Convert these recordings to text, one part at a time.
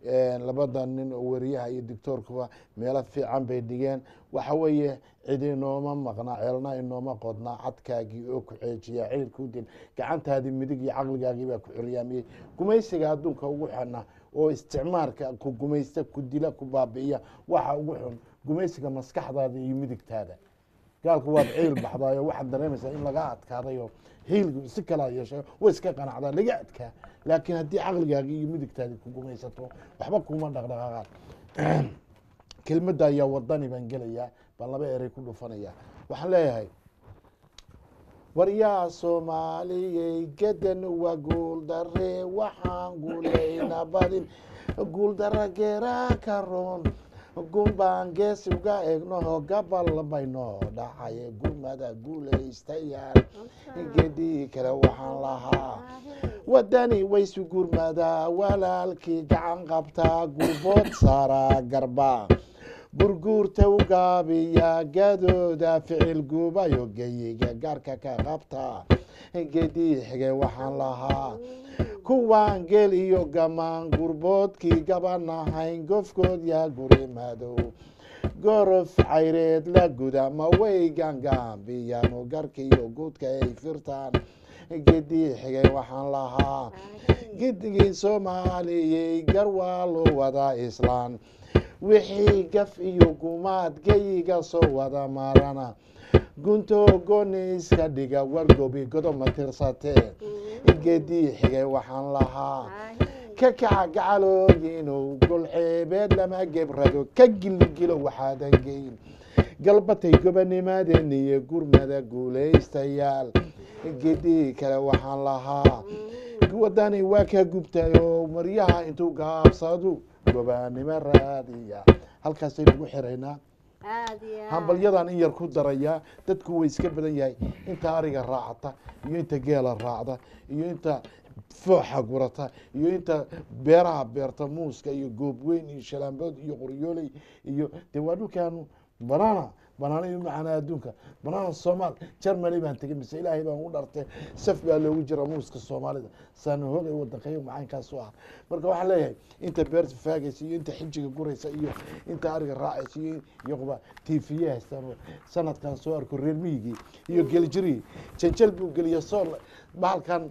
labada nin oo weriyaha iyo doctoorkuba meelo fiican bay dhigeen waxa weeye cid inooma maqnaa ceelna inooma qodnaa cadkaagii oo ku xeejiya ciilkuu dil gacantaadii midig iyo caqligaagii baa ku xoryaamiyey gumaysiga adduunka ugu xana oo isticmaarka ku gumaysta ku dila ku baabi'iya waxa ugu xun gumaysiga maskaxdaada iyo midigtaada gaalku waad ciil baxdaayo waxaad dareemaysaa in laga adkaadayo hiilgu si kalaa yeeshay way iska qanacdaa laga adkaa laakiin haddii caqligaaga iyo midigtaadi ku gumaysato waxba kuma dhaqdhaqaaqaan kelmadda ayaa wadani baan gelayaa baan laba erey ku dhufanaya waxaan leeyahay waryaa soomaaliyey gadan waa guuldare waxaan guulayna badin guuldara geeraa ka roon gunbaan gees uga eegnoho gabal baynoo dhacay gurmada guulaystayaal gedii kale waxaan lahaa wadani waysu gurmadaa walaalkii gacan qabtaa gurbood saaraa garba gurguurta u gaabiya gadooda ficil guubayo geyiga gaarka ka qabta gedii xige waxaan lahaa kuwaan geel iyo gamaan gurboodkii gabanahayn gofkood yaa guri madow gorof cayreed la guda ma way gaangaambiyano garkiiyo guudka ay firtaan gedii xigay waxaan lahaa gidigii soomaaliyey gar waa loo wadaa islaan wixii gaf iyo gumaad geyiga soo wada marana gunto goni iska dhiga wargobi godob ma tirsatee gedii xigay waxaan lahaa ka kaca gacaloogiinow golceebeed lama gebrado ka gilgilo waxaadan geyn galbatay gobanimadeeniyo gurmada guulaystayaal gedii kale waxaan lahaa wadani waa ka gubtay oo maryaha intuu gaabsadu gobanimo raadiya halkaasay nagu xiraynaa hambalyadan in yar ku darayaa dadku way iska badan yahay inta ariga raacata iyo inta geela raacda iyo inta fooxa gurata iyo inta beeraha beerta muuska iyo goobweyn iyo shalaambood iyo qoryooley iyo dee waa dhulkaanu banana banaana iyo macana adduunka banaana soomaal germany baan tegay mise ilaahay baan u dharte saf baa loogu jira muuska soomaalida saana hoogay wadankayo macaankaas u ah marka waxaan leeyahay inta beerta faagaysa iyo inta xijiga guraysa iyo inta ariga raacaysa iyo iyoba tiifiye haystaan sanadkan soo arko reer miyigii iyo geljirigii janjal buu geliya sool bahalkan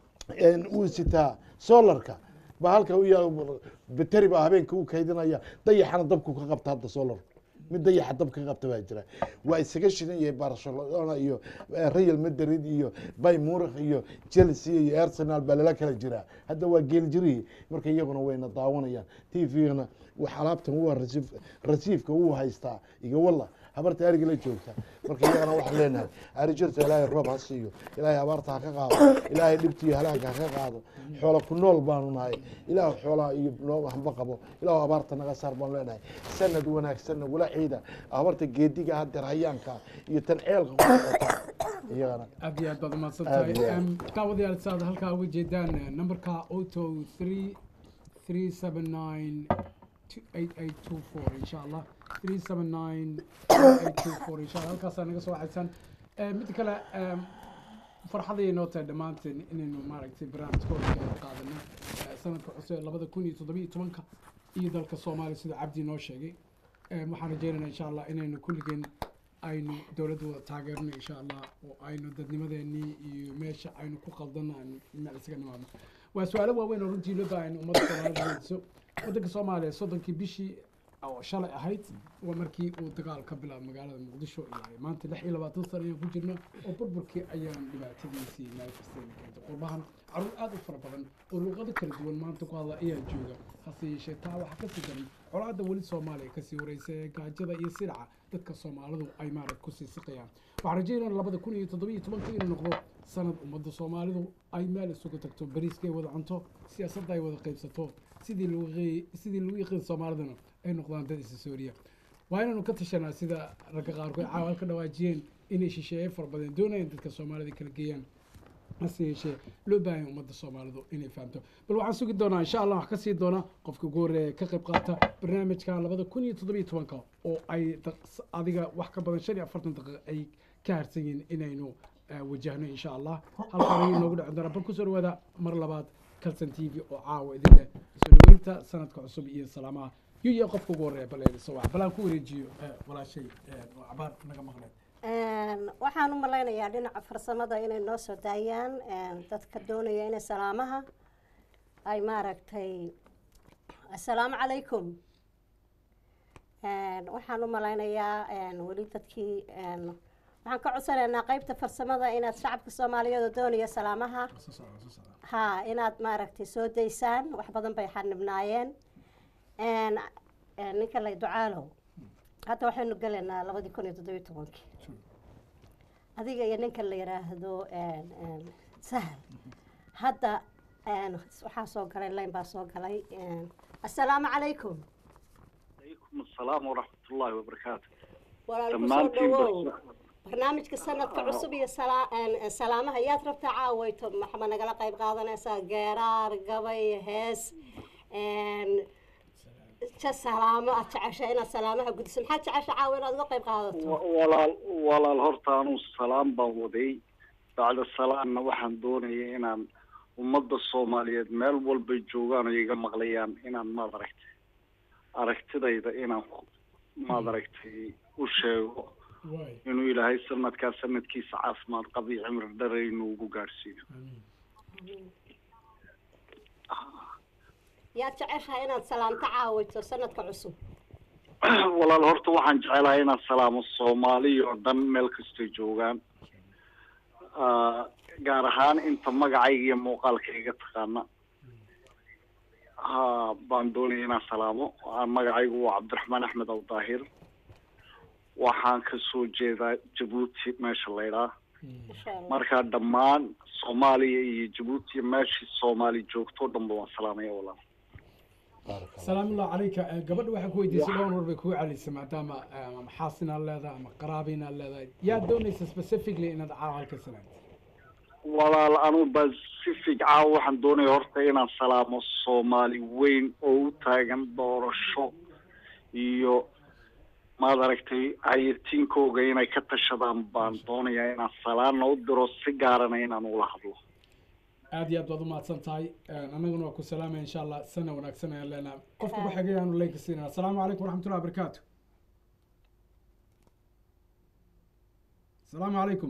uu sitaa solarka ba halka u yaa bateri baa habeenka u kaydinaya dayaxana dabku ka qabta hadda solarka mid dayaxa dab ka qabta baa jira waa isaga shidan yahay barcelona iyo real madrid iyo bay murikh iyo chelsea iyo arsenal baa lala kala jiraa hadda waa geeljirihii marka iyaguna wayna daawanayaan t v-gana alaabtan waa rasiifka wuu haystaa iga walla habarta ariga la joogta marka iyagana waxaan leenahay arijirta ilaahay roob ha siiyo ilaahay abaarta ha ka qaado ilaahay dhibta iyo halaagka ha ka qaado xoola ku nool baanu nahay ilaah xoolaha iyo noo hamba qabo ilaah abaarta naga saar baanu leenahay sanad wanaagsan nagula ciida habarta geediga hadeer hayaanka iyo tan ceelka kuota iyagana aad iyo aad baad umahadsan Aad iyo tahay aad. Em, daawadayaal saad halkaa uga jeedaan eh, numberka auto three three seven nine eight eight two four insha allah three seven nine eight two four insha allah halkaasaa naga soo waxaysan Eh, mid kale em, farxaday noo tahay dhammaanteen inaynu maaragtay barnaamijkooda ka qaadano eh, sanadka cusub ee labada kun iyo toddobiyo tobanka iyo dalka soomaaliya sida cabdi noo sheegay Em, waxaan rajeynaynaa insha allah inaynu kulligeen aynu dowladda wada taageerno insha allah oo aynu dadnimadeenii iyo meesha aynu ku qaldano aynu meel isaga nimaadno waa su-aalo waaweyn oo runtii loo baahan ummadda soomaalida weydiiso waddanka soomaaliya soddonkii bishii oo shalay ahayd waa markii uu dagaal ka bilaabay magaalada muqdisho iyo maanta lix iyo labaatan sano ayaan ku jirno oo burburkii ayaan dhibaatadiisii meel kasteena keentay qurbahan caruur aad u fara badan oo luuqado kala duwan maanta ku hadla ayaa jooga hase yeeshee taa waxaa kasii daran colaadda weli soomaaliya kasii wareysa ee gaajada iyo silaca dadka soomaalidu ay maarag kusii siqayaan waxaan rajeynaya labada kun iyo toddoba iyo tobanka inuu noqdo sanad ummadda soomaalidu ay meel isugu tagto bariiska ay wada cunto siyaasadda ay wada qaybsato sidii lagu qi- sidii lagu yiqiin soomaaliduna ay noqdaan dad isa sooriya waa inaanu ka tashanaa sida ragga qaarkood caawal ka dhawaajiyeen inay shisheeye fara badan doonayaan dadka soomaalida kala geeyaan hase yeeshee loo baahan ummadda soomaalidu inay fahamto bal waxaan sugi doonaa insha allah wax ka sii doona qofka ugu horreeya ee ka qayb qaata barnaamijka labada kun iyo toddobiyo tobanka oo ay daq- adiga wax ka badan shan iyo afartan daqiiqa ay ka harsan yihiin inaynu eh, wajahno insha allah halkaan ayuu inoogu dhacin doonaa bal kusoo dhawaada mar labaad calson t v oo caawa idin leh soo dhaweynta sanadka cusub iyo salaamaha yu iyo qofka ugu horreeya bal soo wac balaan ku wareejiyo eh, walaashay eh, oo cabaar naga maqneed Een, waxaan u malaynayaa dhinaca farsamada inay noo soo daayaan een, dadka doonaya inay salaamaha ay maaragtay assalaamu calaykum Een, waxaan u malaynayaa een, weli dadkii een, waxaan ka codsanaynaa qeybta farsamada inaad shacabka soomaaliyeed oo doonaya salaamaha soo socda soo socda ha inaad maaragtay soo daysaan wax badan bay xanibnaayeen Een, een, ninka la ducaalow hadda waxaynu gelaynaa labadii kun iyo toddobiyo tobankii adiga iyo ninka la yidhaahdo een, een, sahal hadda een, waxaa soo galay layn baa soo galay een, assalaamu calaykum عليكم السلام ورحمة الله وبركاته walaal kusoo dhammaantiin dhawow bas- barnaamijka sanadka cusub iyo salaa- een, salaamaha yaad rabtaa caawayto maxaa nagala qayb qaadanaysaa geeraar gabay hees een, ja salaamo aad jecesha inaad salaamaha gudiso maxaad jecesha caawa inaad uga qayb qaadato و- walaal walaal horta anuu salaam baan waday bacda salaamna waxaan doonayay inaan ummadda soomaaliyeed meel walbay joogaan oo iga maqlayaan inaan maad aragtay aragtidayda inaan ku- maad aragtay u sheego waay inuu ilaahay sanadkaa sanadkiisa caafimaad qab iyo cimri dherer inuu ugu gaadhsiiyo amiin yaad jeceshahay inaad salaamto caawayto sanadka cusub walaal horta waxaan jecelahay inaan salaamo soomaali oo dhan meel kastay joogaan Ah, gaar ahaan inta magacayga iyo muuqaalkayga taqaana ha baan doonaya inaan salaamo Ah, magacaygu waa cabdiraxmaan axmed aw daahir waxaan kasoo jeedaa jabuuti meesha laydhaa insha allah marka dhammaan soomaaliya iyo jabuuti meeshii soomaali joogto o dhanba waan salaamaya walaal baarak allah salaam ullah calayka Eh, gabadha waxaa ku weydiisay dhowr war bay kugu celisay maadaama eh, ama xaasinaad leedahay ama qaraabinaad leedahay yaa doonaysa specifically inaad caawa halka salaamto walaal anuu pacific caawa waxaan doonaya horta inaan salaamo soomaali weyn oo u taagan doorasho iyo maad aragtay hayatiinkooga inay ka tashadaan baan doonayaa inaan salaana u diro si gaarana inaan ula hadlo aad iyo aad baad umahadsan tahay annaguna waa ku salaamaya insha allah sana wanaagsan ayaan leenahay qofka ku xigay aanu leynka siinana asalaamu calaykum waraxmatullahi wabarakaatu asalaamu calaykum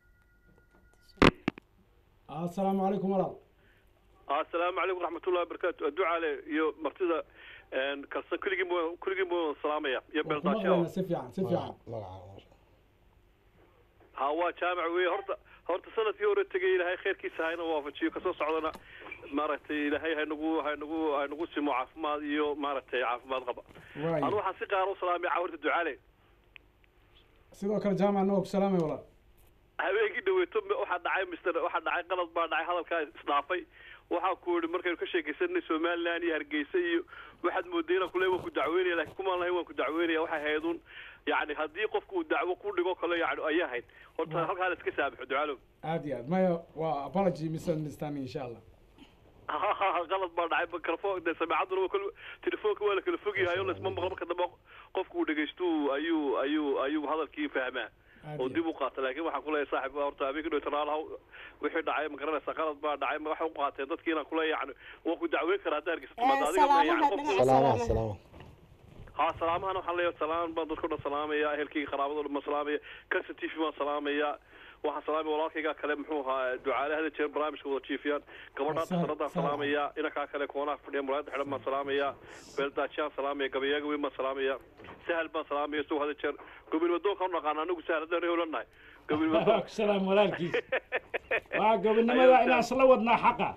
asalaamu calaykum walaal asalaamu calaykum waraxmatullahi wabarakaatu adducaale iyo martida kalsan kulligiin buu kulligiin buu salaamaya iyo waa ku beeldaasho maqlaynaa si fiican si fiican magaca ha waa jaamac weeye horta horta sanadkii hore tegay ilaahay khayrkiisa hayna waafajiyo kasoo socdana maaragtay ilaahay haynagu haynagu haynagu simo caafimaad iyo maaragtay caafimaad qaba waay anu waxaan si qaar u salaamay cawarta ducaale sidoo kale jaamac anagoo ku salaamay walaal habeenkii dhaweeto m- waxaa dhacay mister waxaa dhacay qalad baa dhacay hadalkaa isdhaafay waxaa ku yihi markaynu ka sheekaysanay somaliland iyo hargeysa iyo waxaad mooday inaan kule waan ku dacweynaya laakiin kumaan lahayn waan ku dacweynaya waxay haydun yani haddii qofku uu dacwo ku dhigo kale yani ayay ahayd horta halkaa la iska saamaxo ducaalow aad iyo aad maya waa apology misunderstanding insha allah qalad baa dhacay mikrofon de sameecaduna waa kal telefoonka waa la kala fog yahay oo laisma maqlo marka dambe qofku uu dhegaysto ayuu ayuu ayuu hadalkii fahmaa aad oo iyo dib u qaata laakiin waxaan kuleeyahay saaxib horta habeenkii dhow talaalaha wixii dhacay ma garanaysaa qalad baa dhacay ma waxay u qaateen dadkii inaan kuleeyahay yani waan ku dacweyn karaa hadda hargeysa timaado Eh, adiga ma yani salaamaha qofku dhinaca salaamaha salaamaha salaamaha ha salaamahan waxaan leeyahay salaan baan dadka o dhan salaamaya ehelkayga qaraabada o dhan baan salaamaya kansa t v baan salaamaya waxaan salaamaya walaalkayga kale muxuu ahaa ducaale hada jeer barnaamijka wada jiifiyaan gabadhaa Sahal- daktaradaan Sahal. salaamaya inankaa kale koonaha fadhiya muraayada xidhan baan salaamaya beeldaajiyaan salaamaya gabayaaga weyn baan salaamaya sahal baan salaamaya isagoo hada jeer gobinmadoonka u naqaana anagu sahal haddaan reholanahay gobinmadoon salaam walaalkiis waa gobonimada inaan isla wadnaa xaqa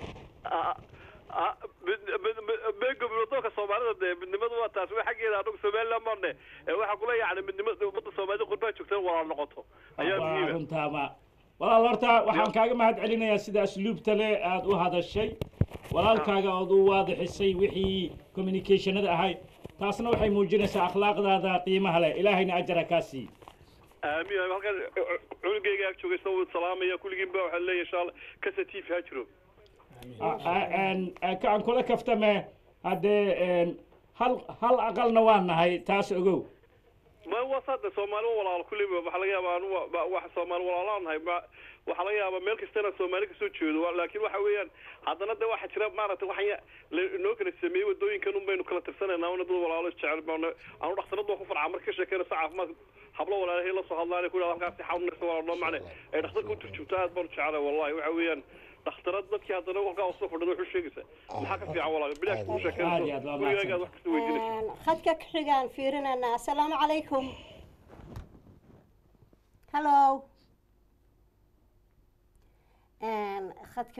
be gobinmadoonka soomaalida dee midnimadu waa taas wa xaggeeda anagu somaliland maane waxaa kule yani midnimada ummadda soomaalida qurbaa joogtaan walaal noqoto ayaa waa muhiima runtaama walaal horta waxaan kaaga mahad celinayaa sida asluubta le aada u hadashay walaalkaaga ood u waadixisay wixii communicationada ahayd taasna waxay muujinaysaa akhlaaqdaada qiimaha leh ilaahayna ajara kaa sii aamin halkan cunugeyga ag joogay soo salaamaya kulligiin ba waxaa leeyahay insha allah kasa t v ha jiro aan kula kaftame haddee een, hal hal aqalna waa nahay taas ogow ma waa saade soomaali waa walaalo kulli waxaa laga yaabaa anu wa- wax soomaali walaalaan nahay ma waxaa laga yaabaa meel kasta inaan soomaali kasoo jeedo wa- laakiin waxa weeyaan haddana de waxaa jira maaragtay waxaan ya- la- inoo kala sameeyey wadooyinkan un baynu kala tirsanaynaa una dad walaalo isjecel baana anu dhaktaradu waan ku farcaa marka ka sheekeynaysa caafimaad hablo walaalahey la soo hadlaan ku yidhahda halkaasi xanuunaysa waa noo macne ay dhakhtarka u turjubta aad baan u jeclay wallahi waxa weeyaan dhakhtarad dadkii haddana halkaa usoo fadhida wuxuu sheegaysaa maxaa ka fiican walaal bilaash kuu Aad iyo sheekeynayso aad waa gurigaaga aad wax kasta weydiinayso Een, khadka ku xigaan fiirinanaa asalaamu calaykum hallo Een, khadka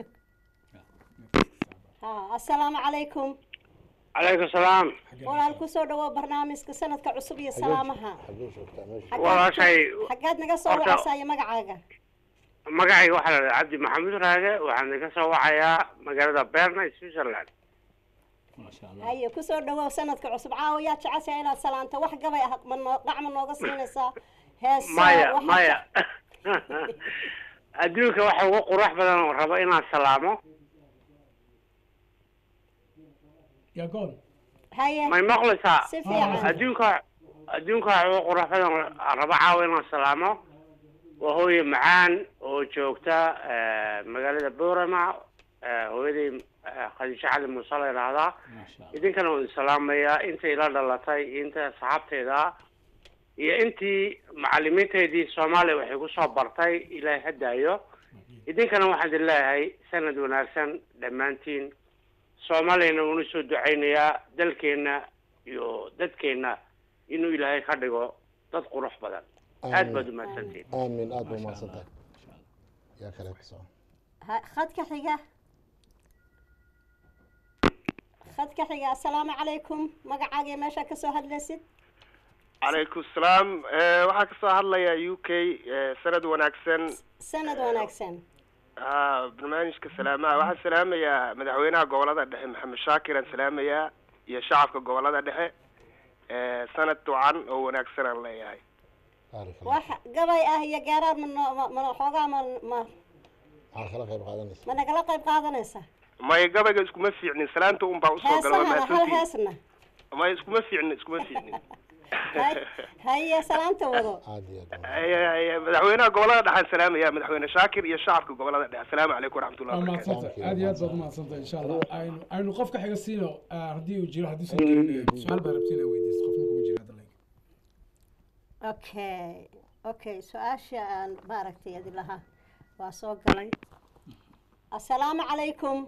ha asalaamu calaykum calaykum salaam walaal kusoo dhawo barnaamijka sanadka cusub iyo salaamaha xagee joogtaa meesha Xaggeed- walaashay xaggeed naga soo horta- wacaysaa iyo magacaaga magacayga waxaa la dhahaa cabdi maxamuud raage waxaan idinka soo wacayaa magaalada berna switzerland maasha allah haye kusoo dhawow sanadka cusub caawa yaa jeceshahay inaad salaanto wax gabay ah ma noo qacma nooga siinaysaa heesa maya waxa- maya adduunka waxa ugu qurux badan oo rabo inaan salaamo yaa gool haye may maqlaysaa si fiican adduunka adduunka waxa ugu qurux badan oo aan rabo caawa inaan salaamo waa hooye macaan oo joogta eh, magaalada boorama eh, hooyaday eh, khadiijo cali muuse la yidhaahdaa maasha allah idinkana waan salaamayaa intay ila dhalatay inta asxaabteeda iyo intii macalimiinteedii soomaaliya waxay kusoo bartay ilaahay hadaayo idinkana waxaan idin leeyahay sanad wanaagsan dhammaantiin soomaaliyana waanu soo ducaynayaa dalkeenna iyo dadkeenna inuu ilaahay ka dhigo dad qurux badan aad baad umahadsantiin aamin aad baa umahadsan tahay yaa kale ku soo Ha- khadka xiga khadka xiga asalaamu calaykum magacaaga iyo meeshaa kasoo hadlaysid calaykum salaam Eh, waxaa kasoo hadlaya u k eh, sanad wanaagsan sanad wanaagsan ha barnaamijka salaamaha waxaan salaamayaa madaxweynaha gobolada dhexe maxamed shaakir aan salaamayaa iyo shacabka gobolada dhexe Eh, sanad wacan oo wanaagsan aan leeyahay baarik allah wax gabay ah iyo gaaraar ma noo- ma ma xoogaa ma ma maxaa kala qayb qaadanaysa ma nagala qayb qaadanaysa may gabayga iskuma fiicnin salaanta un baa usoo gala waa heesahana hal mahadsantihin heesna may iskuma fiicnin iskuma fiicnin Hay- haye salaanta wado aad iyo aad baa Ay- ay- ay, madaxweynaha gobolada dhexe aan salaamaya madaxweyne shaakir iyo shacabka gobolada dhexe asalaamu calaykum waraxmatullahi waa wabarakatu mahadsantay aad iyo aad baad umahadsantahay insha allah aynu aynu qofka xiga siino ah, haddii uu jiro hadduusan jirin su-aal baa rabtiin aa weydiisto qofna kuma jiro hadda like okay okay su-aasha aan maaragtay adi lahaa waa soo galay assalaamu calaykum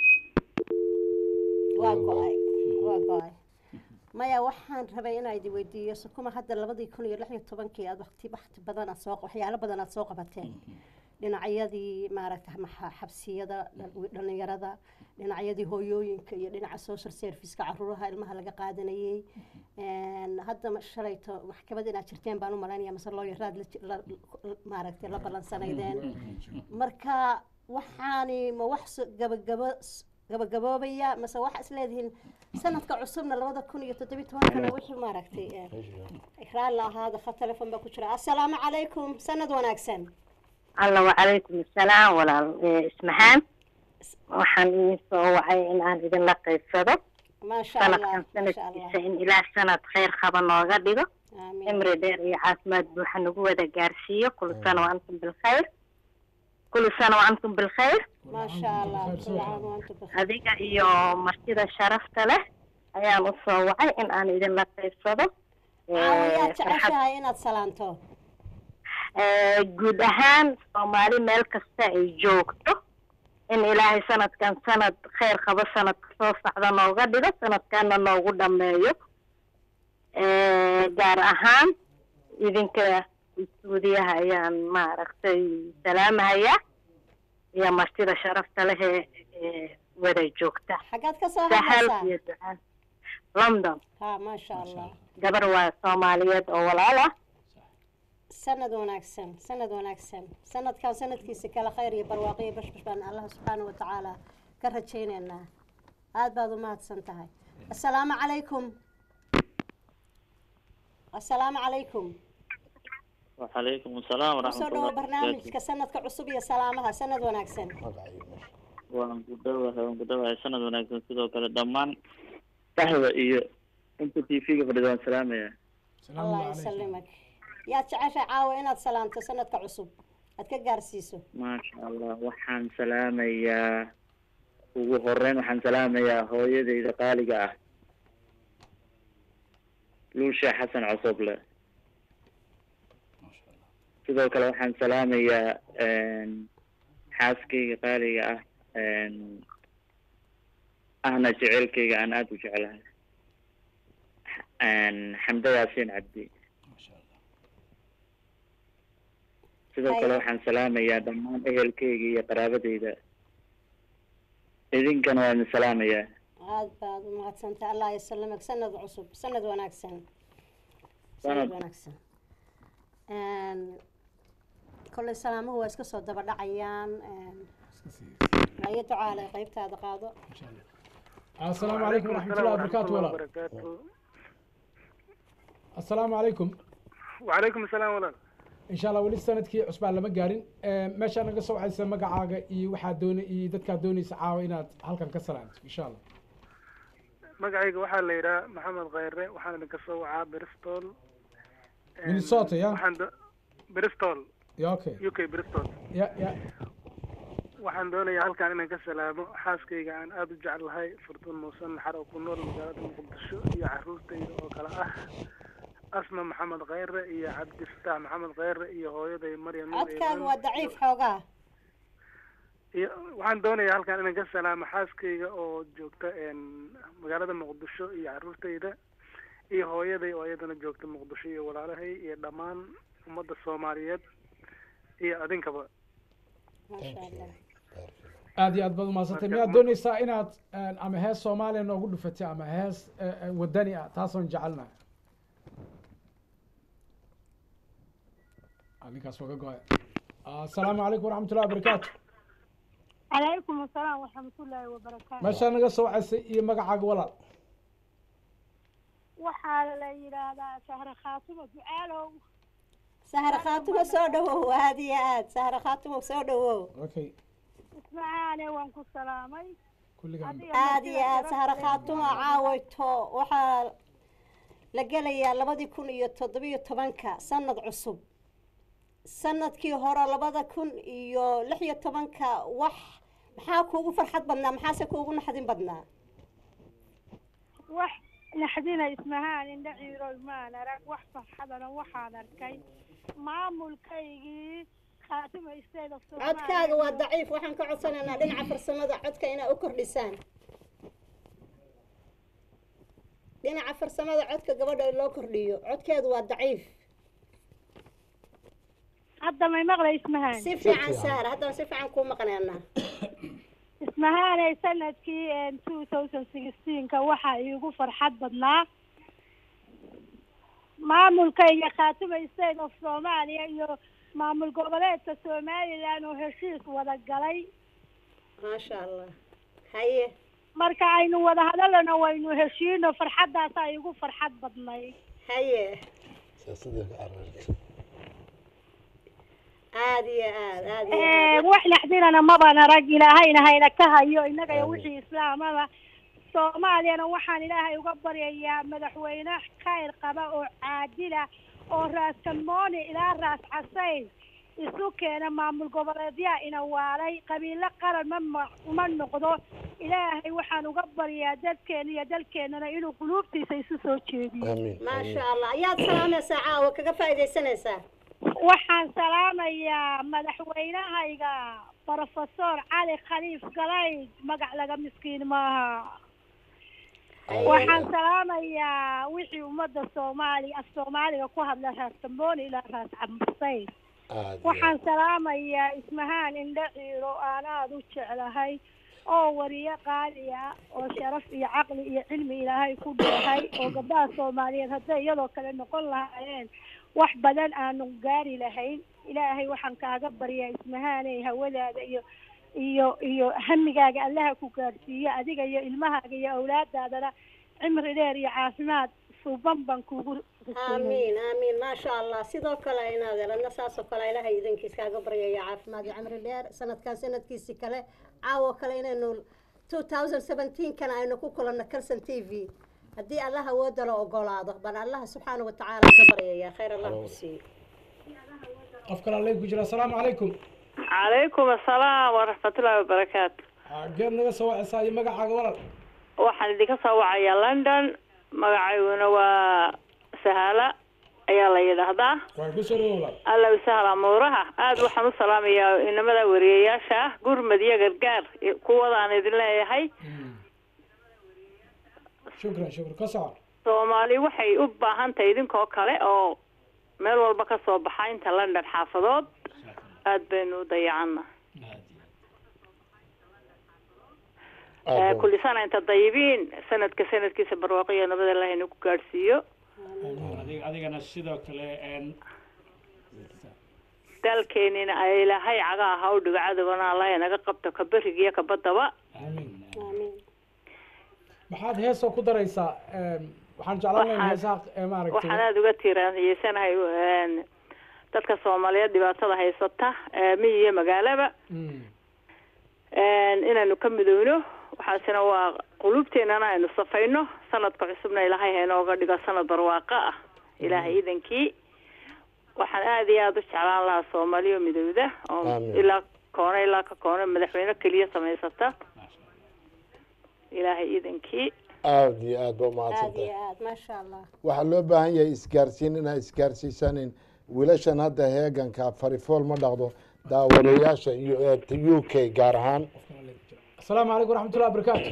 waa go-ay waa go-ay maya waxaan rabay inaa idi weydiiyo sukuma hadda labadii kun iyo lix iyo tobankii aad waqti waqti badan aad soo waxyaalo badan aad soo qabateen dhinacyadii maaragta maxa- xabsiyada dhal- dhalinyarada dhinacyadii hooyooyinka iyo dhinaca social serviceka caruuraha ilmaha laga qaadanayey Een, hadda ma- shalayto maxkamad inaad jirteen baan u malaynaya mase looyaraad la ji- la- maaragtay la ballansanaydeen marka waxaani ma wax so- gabagabo s- gabagaboobaya mase waxa isleedihiin sanadka cusubna labada kun iyo toddobiyi tobankana wixii maaragtay eh, ikraan la ahaada kha telefon baa ku jira assalaamu calaykum sanad wanaagsan alla wacalaykum assalaam walaal Eh, ismaxaan waxaan idin soo wacay in aan idinla qaybsado maasha allah sanadkan maasha allah sanadkiisa in ilaah sanad khayr qaba nooga dhigo aamiin cimri dheer iyo caafimaad buuxa nagu wada gaarsiiyo kulu sana wa antum bilkhayr kulu sana wa antum bilkhayr maasha allah kul caam wa antum bikhair. adiga iyo martida sharafta leh ayaan u soo wacay in aan idinla qaybsado caawa Eh, yaad farxad jeceshahay inaad salaanto Eh, guud ahaan soomaali meel kasta ay joogto in ilaahay sanadkan sanad khayr qabo sanadka soo socda nooga dhigo sanadkana noogu dhameeyo Eh, gaar ahaan idinka suudiyaha ayaan maaragtay salaamahayaa iyo martida sharafta leh ee ee wada joogta xaggaad ka soo sahal hadlaysaa iyo ducaan london ha maasha allah gabar waa soomaaliyeed oo walaal ah sanad wanaagsan sanad wanaagsan sanadkan sanadkiisa kale khayr iyo barwaaqo iyo bashbash baan allah subxaana wa tacaala ka rajaynaynaa aad baad u mahadsan tahay assalaamu calaykum assalaamu calaykum وعليكم السلام ورحمة kusoo الله dhawo وبركاته barnaamijka sanadka cusub iyo salaamaha sanad wanaagsan magacayo meesha waan ku dhowahay waan ku dhowahay sanad wanaagsan sidoo kale dhammaan saxda iyo inta t v-ga fadhida waan salaamaya salaamu allah calaykum yasalimak yaad jeceshay caawa inaad salaanto sanadka cusub aad ka gaarsiiso maasha allah waxaan salaamayaa ugu horeyn waxaan salaamayaa hooyadayda qaaliga ah luusha xasan cosoble sidoo kale waxaan salaamayaa xaaskayga qaaliga ah ahna jecelkayga aan aada u jeclahay xamda yaasiin cabdi sidoo kale waxaan salaamayaa dhammaan ehelkayga iyo qaraabadayda idinkana waan idin salaamayaa aad baad u mahadsantahay allah yasalamك sanad cusub sanad wanaagsan sanad Sanad. wanaagsan Een, kolley salaamuhu waa iska soo daba dhacayaan een, haye ducaale qaybtaada qaado السلام عليكم ورحمة الله وبركاته ولا السلام عليكم وعليكم السلام ولا إن شاء الله ولي سندكي عصبان لما قارن meesha naga soo waxaysa magacaaga iyo waxaa doona iyo dadkaa doonaysa caawa inaad halkan ka salaanto insha allah magacayga waxaa la yidhaha maxamed khayre waxaan idinka soo wacaa bristol Minnesota, ya? waxaan do- bristol ya okay u k bristol ya ya waxaan doonayaa halkan inaan ka salaamo xaaskayga aan aada u jeclahay furtuun muusan naxar oo ku nool magaalada muqdisho iyo caruurtayda oo kale ah asma maxamed khayre iyo cabdifataax maxamed khayre iyo hooyaday maryam Nuur codkaaga Iimaan. waa daciif xoogaa iyo waxaan doonayaa halkan inaan ka salaamo xaaskayga oo joogta een, magaalada muqdisho iyo caruurtayda iyo hooyaday oo iyadana joogta muqdisho iyo walaalahay iyo dhammaan ummadda soomaaliyeed iyo adinkaba maasha allah aad iyo aad baad umahadsantay miyaad doonaysaa inaad een, ama hees soomaaliya noogu dhufatay ama hees eh, eh, wadani ah taasoon jecelnahay Ah, ninkaas waa ka go-ay Ah, asalaamu calaykum waraxmat ullahi wabarakaatu calaykum asalaam waraxmatullaahi wabarakaatu meeshaa naga soo wacaysay iyo magacaaga walaal waxaa la yidhaahdaa sahre khaatimo ducaalow sahra khaatimo soo dhawow aad iyo aad sahra khaatimo soo dhawow okay ismacaane waan ku salaamay kulligaan Adiga aad iyo martida aad sahra sharafta leh. khaatimo caawayto waxaa la gelayaa labadii kun iyo toddobiyo tobanka sanad cusub sanadkii hore labada kun iyo lix iyo tobanka wax maxaa kuugu farxad badnaa maxaase kuugu naxdin badnaa wax naxdina ismahaan indha ciiroy maan arag wax farxadana waxaan arkay maamulkaygii khaatimo state of Somalia. codkaaga waa daciif waxaan ka codsanaynaa dhinaca farsamada codka inaa u kordhisaan dhinaca farsamada codka gabadha in loo kordhiyo codkeedu waa daciif hadda may maqlay ismahaan si fiican saara haddaan si fiican kuu maqnaynaa ismahaanay sanadkii two thousand sixteenka waxaa iigu farxad badnaa maamulkayga khaatimo state of soomaaliya iyo maamul goboleedka somaliland oo heshiis wada galay maasha allah haye marka aynu wada hadalana waynu heshiino farxaddaasaa iigu farxad badnay haye aad iyo aad aad iyo Eh, aad wax naxdinana maban arag ilaahayna hayna ka hayo innaga iyo wixii islaamaba soomaaliyana waxaan ilaahay uga baryayaa madaxweyne khayr qaba oo caadila oo raas kalmooni ilaa raas casayn isu keena maamul goboleedyaa ina waalay qabiilo qaran ma ma- ma noqdo ilaahay waxaan uga baryaa dadkeena iyo dalkeenana inuu quluubtiisa isu soo jeediyo maasha allah ayaad salaamaysaa caawa kaga faaidaysanaysaa waxaan salaamayaa madaxweynahayga brofesor cali khaliif galayd magac laga miskiin maaha waxaan salaamayaa wixii ummadda soomaali af soomaaliga ku hadla raas tambooni ilaa raas camsayn waxaan salaamayaa ismahaan indho ciiro aan aada u jeclahay oo wariyo qaali ah oo sharaf iyo caqli iyo cilmi ilaahay ku dheehay oo gabdhaha soomaaliyeed hadday iyadoo kale noqon lahaayeen wax badan aanu gaari lahayn ilaahay waxaan kaaga baryaa ismahaaney hawadaada iyo iyo iyo hamigaaga allaha ku gaadhsiiyo adiga iyo ilmahaaga iyo awlaadaadana cimri dheer iyo caafimaad suuban baan kuugu aamiin aamiin maasha allah sidoo kale inaad eladna saasoo kale ilahay idankiis kaaga baryaya caafimaad iyo cimri dheer sanadkan sanadkiisi kale caawo kale inaynu two thousand seventeenkana aynu ku kulanno calson t v haddii allah awooda la ogolaado bal allaha subxaana watacaala ka baryaya khayr allah ku siiyo qof kale lay ku jira asalaamu calaykum calaykum assalaam waraxmatullaahi wabarakaatu geed naga soo wacaysaa iyo magacaaga walal waxaan idinka soo wacayaa london magacayguna waa sahala ayaa la yidhaahdaa waa ku soo dhawow walaal alla sahal amuuraha aad waxaan u salaamayaa inamada wariyayaasha ah gurmad iyo gargaar kuwadaan idin leeyahay shukran shukran ka soco soomaali waxay u baahan tahay idinkoo kale oo meel walba ka soo baxa inta london xaafadood aad baynu u dayacana kulli sana inta dayibiin sanadka sanadkiisa barwaaqo iyo nabad allah inagu gaadhsiiyo Adig- adigana sidoo kale een, dalkeenina ay ilahay cagaha ha u dhigo cadowgana allah inaga qabto ka beriga iyo ka badaba maxaad heesoo ku daraysaa Em, waxaan jeclaan lahaa Waxaan- heesaha ee maaragtay waxaan aada uga tiiraanyeysanahay een, dadka soomaaliyeed dhibaatada haysata ee miyi iyo magaalaba Mm. een, inaanu ka midowno waxaasina waa qulubteenana aynu safayno sanadka cusubna ilaahay ha inooga dhigo sanad barwaaqo ah ilaahay idankii waxaan aada iyo aada u jeclaan lahaa soomaaliya oo midowda oo Aamin. ilaa koone ilaa ka koone madaxweyne keliya samaysata ilaahay idankii aada iyo aad ba aad umahadsantahay iyo aad maasha allah waxaa loo baahan yahay isgaarsiin inaa isgaarsiisanin wiilashan hadda heeganka farifool ma dhaqdo daawadayaasha iyo ee u k gaar ahaan asalaamu calaykum waraxmatullahi wabarakaatu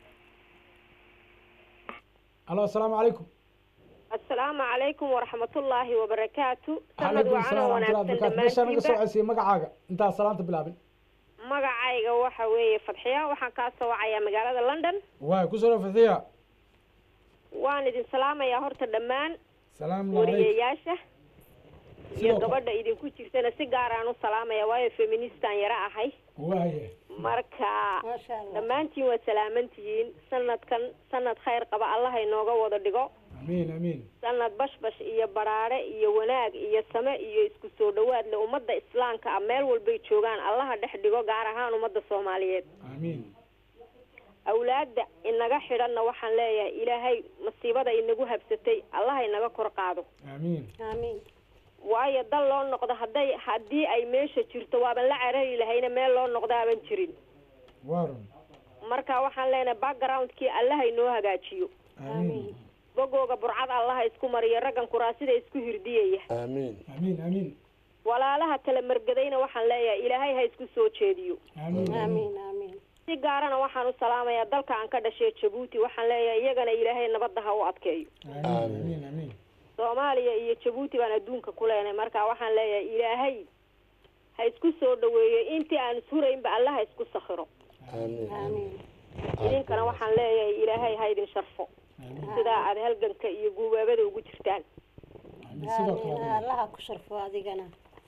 alo asalaamu calaykum asalaamu calaykum waraxmatullaahi wabarakaatu sanad calaykum wacan asalaam oo waraxmatullahi wanaagsan wabarakaatu meeshaa naga soo dhammaantiinba codsiya magacaaga intaa salaanta bilaabin magacayga waxa weeye fadxiya waxaan kaa soo wacayaa magaalada london waay ku soo dhaw fadxiya waan idin salaamayaa horta dhammaan salaamu calaykum wariyayaasha iyo Sidoo kale. gabadha idinku jirtana si gaar aan u salaamaya waayo feministan yara ahay waaye marka dhammaantiin waad salaamantihiin sanadkan sanad khayr qaba allaha inooga wada dhigo amiin amiin sanad bashbash iyo baraare iyo wanaag iyo same iyo isku soo dhawaad le ummadda islaamka ah meel walbay joogaan allaha dhex dhigo gaar ahaan ummadda soomaaliyeed amiin awlaadda inaga xidhanna waxaan leeyahay ilaahay masiibada inagu habsatay allaha inaga kor qaado amiin amiin waayo dal loo noqdo hadday haddii ay meesha jirto waaban la carari lahayna meel loo noqdo aaban jirin waarun marka waxaan leenahay backgroundkii allaha inoo hagaajiyo amiin bogooga burcad allaha isku mariyo raggan kuraasida isku hirdiyaya aamiin amiin amiin walaalaha kala margadayna waxaan leeyahay ilaahay ha isku soo jeediyo amiin amiin amiin si gaarana waxaan u salaamayaa dalka aan ka dhashay jabuuti waxaan leeyahay iyagana ilaahay nabadda ha u adkeeyo amiin amiin soomaaliya iyo jabuuti baan adduunka ku leenahay marka waxaan leeyahay ilaahay ha isku soo dhaweeyo intii aan ishuraynba alla ha isku sakhiro aamiin amiin idinkana waxaan leeyahay ilaahay ha idin sharfo sidaa aad halganka iyo guubaabada ugu jirtaan sidoo kale amiin allaha ku sharfo adigana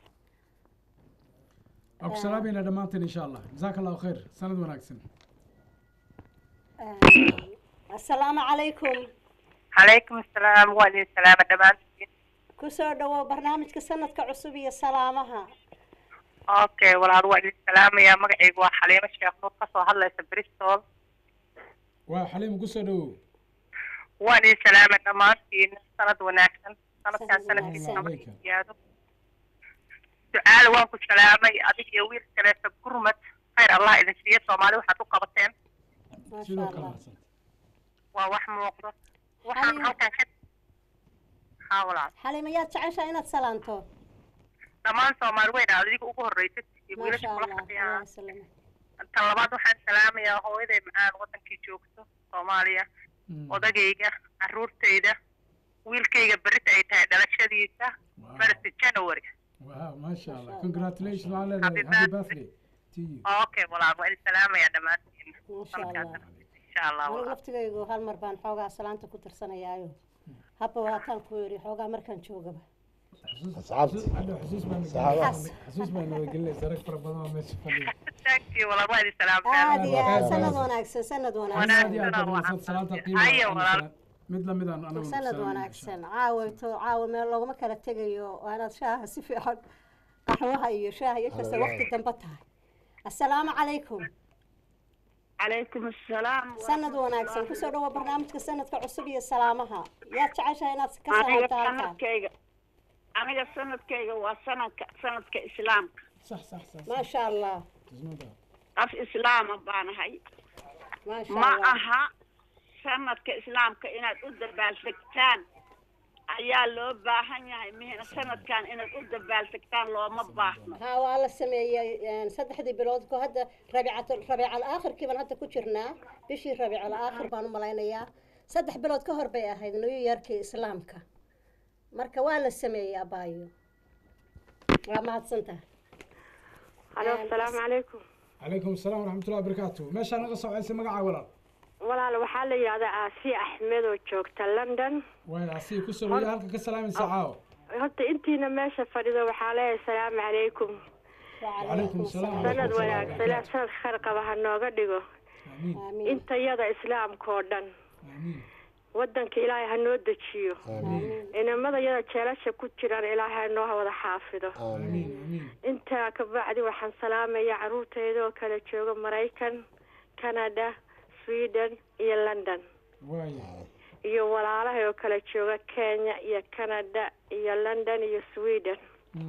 waa ku salaamayna dhammaanteen insha allah jazaaka allahu khayr sanad wanaagsan asalaamu calaykum calaykum asalaam waa idin salaama dhammaantiin kusoo dhawow barnaamijka sanadka cusub iyo salaamaha okay walaal waa idin salaamayaa magacaygu waa xaliimo sheekh nuur kasoo hadlaysa bristol waa xaliim kusoo dhawow waan idin salaama dhammaantiin sanad wanaagsan sanadkaan sanadkiisa Salaamu nabad calaykum. siyaado ducaale waan ku salaamay adig iyo wiil kaleeta gurmad khayr allah idin siiyo soomaali waxaad u qabateen maasha sidoo kale allah mahadsan waa wax muuqdo waxaan Xaliimo. halkan ka haa walaal xaliima yaad jeceshaa inaad salaanto dhammaan soomaali weyn aad adiga ugu horreysad iyo maasha wiilasha kula allah fadhiyaan allah salama tan labaad waxaan salaamayaa hooyaday macaan wadankii joogto soomaaliya odagayga caruurtayda wiilkayga berita ay tahay dhalashadiisa first january wow maasha allah congratulations waxaan Happy leedahay happy birthday. birthday to you okay walaal waa idin salaamayaa dhammaantiin maasha allah insha allah anigu walaal laftigaygu hal mar baan xoogaa salaanta ku tirsanayaayo habba waataan ku yidhi xoogaa markaan joogaba asxaabti hadda xusuus baan Saxaabada. xusuus baan naga gelinaysa rag fara badan oo meesha fadhiya thank you walaal waa idin aad salaamtaan iyo aad Aad sanad iyo aad. wanaagsan sanad aad wanaagsan iyo aad Wanaagsan oo badan waxaan salaanta Haya, qiimaha walaal. mid lamid aan anagu sanad wanaagsan caawayto caawa meel looguma kala tegayo waa inaad shaaha si fiican qaxwaha iyo shaaha iyo kasta waqti dambe tahay assalaamu calaykum calaykum asalaam sanad wanaagsan kusoo dhawo barnaamijka sanadka cusub iyo salaamaha yaad jeceshahay inaad ka salaamto halkaan sanadkayga aniga sanadkayga waa sanadka sanadka islaamka صح صح صح maasha allah qof islaama baanahay maasha ma allah aha sanadka islaamka inaad u dabaaldegtaan ayaa loo baahan yahay mihina sanadkan inaad u dabaaldegtaan looma baahno ها waa la sameeyey een, saddexdii bilood ko hadda rabiicat rabiical aakhirkii baan hadda ku jirnaa bishii rabiical aakhir baan u malaynayaa saddex bilood ka hor bay ahayd new yearkii islaamka marka waa la sameeyey abaayo waa mahadsantahay Alo, asalaamu calaykum. calaykum asalaam waraxmat ullahi wabarakaatu meeshaa naga socaysa magacaa walaal walaal waxaa la yidhahdaa aasiya axmed oo joogta london waay asii ku soo halka ka salaamaysa caawo horta intiina meesha fadhido waxaa leeyahay asalaamu calaykum calaykum asalaam sanad wanaagsan sanad khayr qaba ha nooga dhigo intayada islaamka oo dhan wadanka ilaahay ha noo dejiyo inamada yada jeelasha ku jiraan ilaahay ha noo wada xaafido intaa kabacdi waxaan salaamaya caruurtayda oo kala jooga maraykan canada sweden iyo london iyo walaalahay oo kala jooga kenya iyo canada iyo london iyo sweden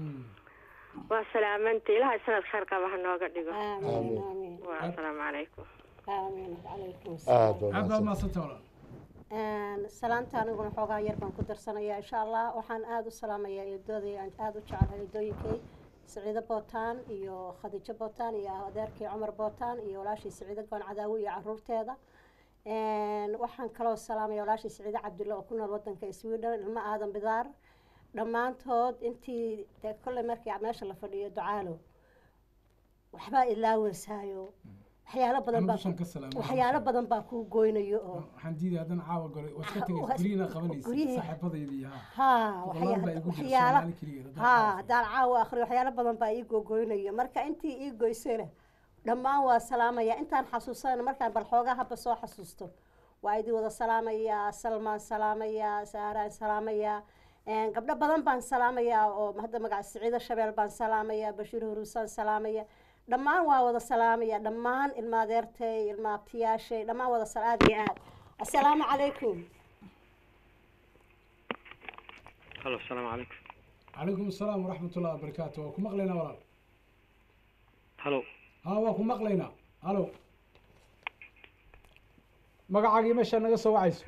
waa salaamanta ilaahay sanad khayr qaba ha nooga dhigo waa asalaamu calaykum amiin calaykum aad aad baad mahadsanta walaal Een, salaanta aniguna xoogaa yar baan ku darsanayaa insha allah waxaan aada u salaamayaa eedooday aan aada u jecelahay eedooyinkay saciido bootaan iyo khadiijo bootaan iyo adeerkii cumar bootaan iyo walaashii saciido goon cadaawi iyo caruurteeda Een, waxaan kaloo salaamaya walaashii saciido cabdulle oo ku nool wadanka sweden ilmo aadan bidaar dhammaantood intii dee kolley markii meesha la fadhiyo ducaalo waxbaa ilaaweysaayo waxyaalo badan baa dushan ka salaamay. waxyaalo badan baa kuu goynayo oo waxaan diiday haddana caawa golay waa iska tegay Waa- guryihiina qabanaysa guryihii- saaxiibadaydii haa haa Boqolaal baa igu jira waxyaala Soomaali keligeed, haddaan haa haddaan caawa akhriyo waxyaalo badan baa ii gogoynayo marka intii ii goysana dhammaan waa salaamaya intaan xasuusana markaan bal xoogaa haba soo xasuusto waa idin wada salaamayaa salmaan salaamayaa saaraan salaamayaa Een, gabdho badan baan salaamayaa oo hadda magaca siciido shabeel baan salaamayaa bashiir huruusaan salaamaya dhammaan waa wada salaamaya dhammaan ilma adeertay ilma abtiyaashay dhammaan wada sal aad iyo aad assalaamu calaykum halo asalaamu calaykum calaykum asalaam waraxmat ullahi wabarakaatu waa ku maqlaynaa walaal halo haa waa ku maqlaynaa halo magacaagii meeshaa naga soo wacayso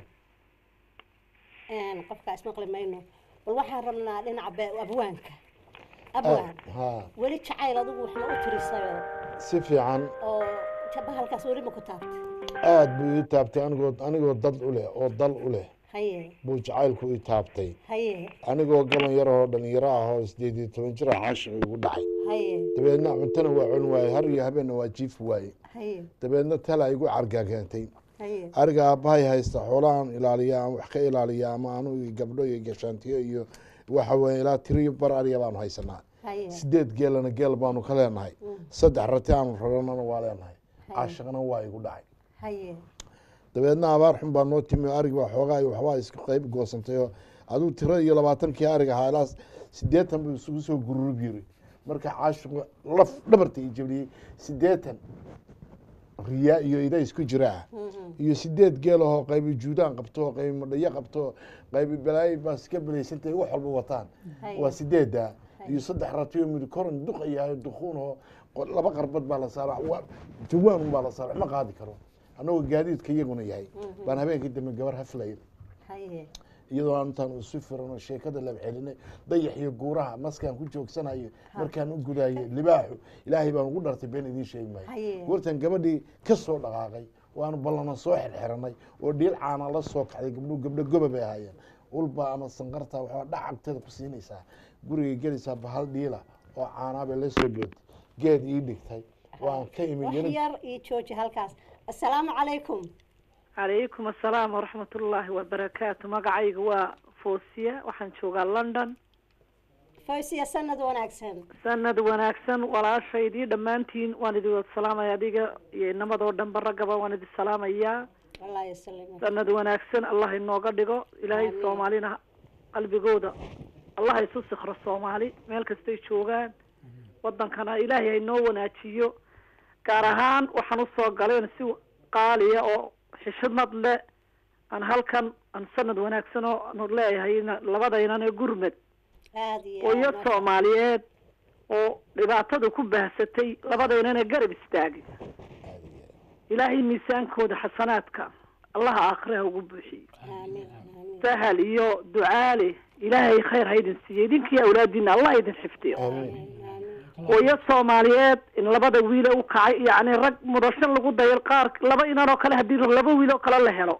Een, qofkaas maqli mayno bal waxaan rabnaa dhinaca be- abwaanka abwaan haa weli jacayl adigu waxma u tirisayoo si fiican oo jabahalkaas weli ma ku taabtay aad buu ii taabtay anigoo anigoo dad u leh oo dal u leh haye buu jacaylku ii taabtay haye anigoo gaban yar oo dhalinyaro ah oo sideed iyo toban jir ah caashiq igu dhacay haye dabeedna cuntana waa cun waaye har iyo habeenna waa jiif waaye haye dabeedna tala igu cargaa keentay haye ariga aabbahay haysta xoolahan ilaaliya aan wax ka ilaaliya ama anu iyo gabdho iyo gashaantiyo iyo waxa weeye ilaa tiriyo bar ariga baanu haysanaa haye sideed geelana geel baanu ka leenahay saddex rati aanu raranana waa leenahay caashiqna waa igu dhacay haye dabeedna abaar xun baa noo timi arig baa xoogaa iyo waxbaa isku qayb goosantay oo aduu tiro iyo labaatankii arig ahaa ilaa sideetan buu isugu soo gururub yiri marka caashiqu laf dhabarta i jabiyey sideetan riyaa iyo ida isku jira ah iyo sideed geel ahoo qaybi juudaan qabto qaybi madhayo qabto qaybi balaayo baa iska belaysantay wax walba wataan Haye. waa sideeda iyo saddex ratiyo midi koran duq yahay duquun oo qo- laba qarbad baa la saaraa waa jawaan un baa la saaraa ma qaadi karo annagoo gaadiidka iyaguna yahay baan habeenkii dambe gabar haflay haye iyadoo aan intaan isu firano sheekada lab celinay dayax iyo guuraha maskaan ku joogsanayo markaan u gudaayay libaaxu ilaahay baan ugu dhartay been idiin sheegi maayo Haye. goortaan gabadhii ka soo dhaqaaqay waanu ballana soo xirxiranay oo dhiil caana la soo kacday gabdhuhu gabdho goba bay ahaayeen ulba ama sanqarta waxaa dhacagteeda ku siinaysaa gurigay gelaysaa bahal dhiila oo caanaa bay la soo bootay geed ii dhigtay waan ka imi wax yiri- yar ii jooji halkaas assalaamu calaykum calaykum assalaam waraxmatullaahi wabarakaatu magacayga waa foosiya waxaan joogaa london fawsiya sanad wanaagsan sanad wanaagsan walaashaydii dhammaantiin waan idin wada salaamaya adiga iyo inamadoo dhanba raggaba waan idin salaamayaa allah yasalim sanad wanaagsan allah inooga dhigo ilaahay Amiin. soomaalina qalbigooda allah isu sikro soomaali meel kastay joogaan wadankana ilaahay hainoo wanaajiyo gaar ahaan waxaan usoo galeen si qaaliya oo xishmad leh aan halkan aan sanad wanaagsan oo aanu leeyahay labadaynan ee gurmed aad iyo hooyo aad, masha- soomaaliyeed oo dhibaatada ku baahsatay labadeynana garab istaagay ilaahay miisaankooda xasanaadka allaha aakhiraha ugu buuxiyo aamin aamin sahal iyo ducaale ilaahay khayr ha idin siiyo idinkii awlaadiina allah idin xifdiyo hooyo soomaaliyeed in labada wiile u kacay yacni rag mudasho lagu dayal qaar laba inan oo kale haddii laba wiil oo kale la helo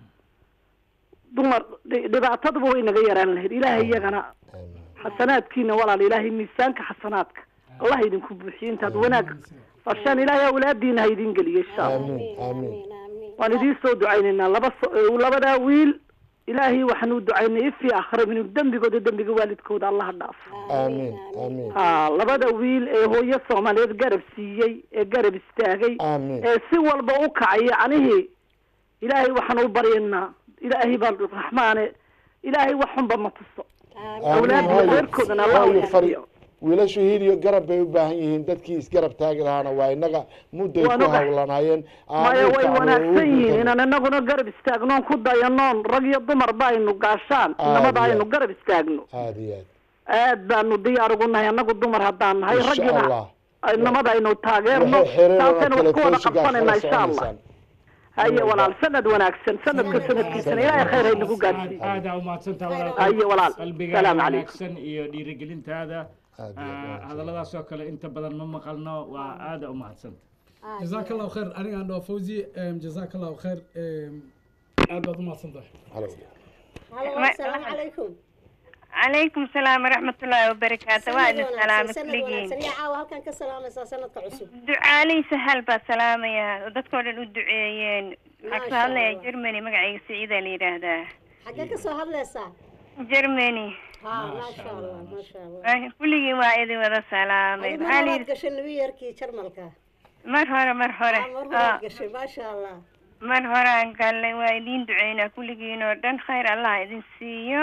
dumar dhi- dhibaataduba way naga yaraan lahayd ilaahay iyagana xasanaadkiina walaal ilaahay miisaanka xasanaadka allah idinku buuxiyo intaad wanaag farshaan ilaahay awlaadiina ha idin geliyo insha allah amiin amiin waan idiin soo ducaynaynaa laba so- eh, labadaa wiil ilaahay waxaan u ducaynay ifii akhira inuu dembigooda dembiga waalidkooda allaha dhaafo amiin amiin ha labada wiil ee hooyo soomaaliyeed garab siiyey ee garab istaagay amiin ee si walba u kacay yacnihii ilaahay waxaan u baryaynaa ilaahay baa raxmaane ilaahay wax xunba ma tuso awlaadda reerkoodana allah u hooyo fari xifdiyo wiilashu hiil iyo garab bay u baahan yihiin dadkii isgarab taagi lahaana waa inaga mudday Waan ku ogahay. hawlanaayeen maya way wanaagsan yihiin inaan inaguna garab istaagnoon ku dayanoon rag iyo dumarba aynu gaashaan Aad inamada iyo aynu aad. garab istaagno aad iyo aad aad baanu diyaar ugu nahay annagu dumar haddaan nahay insha raggina allah inamada aynu taageerno waxay xiriirana taasaynu wax ku wada telefishinka qabsanayna kala insha allah soconaysaan haye walaal sanad wanaagsan sanadka sanadkiisana ilaahay khayr ha inagu gaadhsiiyo aad aa umahadsantaha Haye walaal. qalbigaada Salaamu calaykum. wanaagsan iyo dhiirigelintaada Ah, hadalladaas oo kale inta badan ma maqalno waa aada umahadsanta جزاك الله خير أنا عند فوزي أم، جزاك الله خير أم، aad baad umahadsan tahay halo asalaamu calaykum calaykum salaam waraxmatullaahi wabarakaatu waa idin salaama sanad kulligiin wanaagsan yaa caawa halkan ka salaamaysaa sanadka cusub ducaaley sahal baa salaamaya oo dadkoo dhan u duceeyeen waxaa Maasha kasoo hadlaya Allah. germany magacayga siciida la yidhaahdaa xaggee ka soo hadlaysaa germany ha maasha allah maasha allah Ah, kulligiin waa idin wada salaamay adigu maxaa la mar yidhi gashay new yorkii jarmalka mar hore mar hore mar Ah, horaad gashay maasha allah mar hore aan galnay waa idiin duceynaa kulligiin oo dhan khayr allah idin siiyo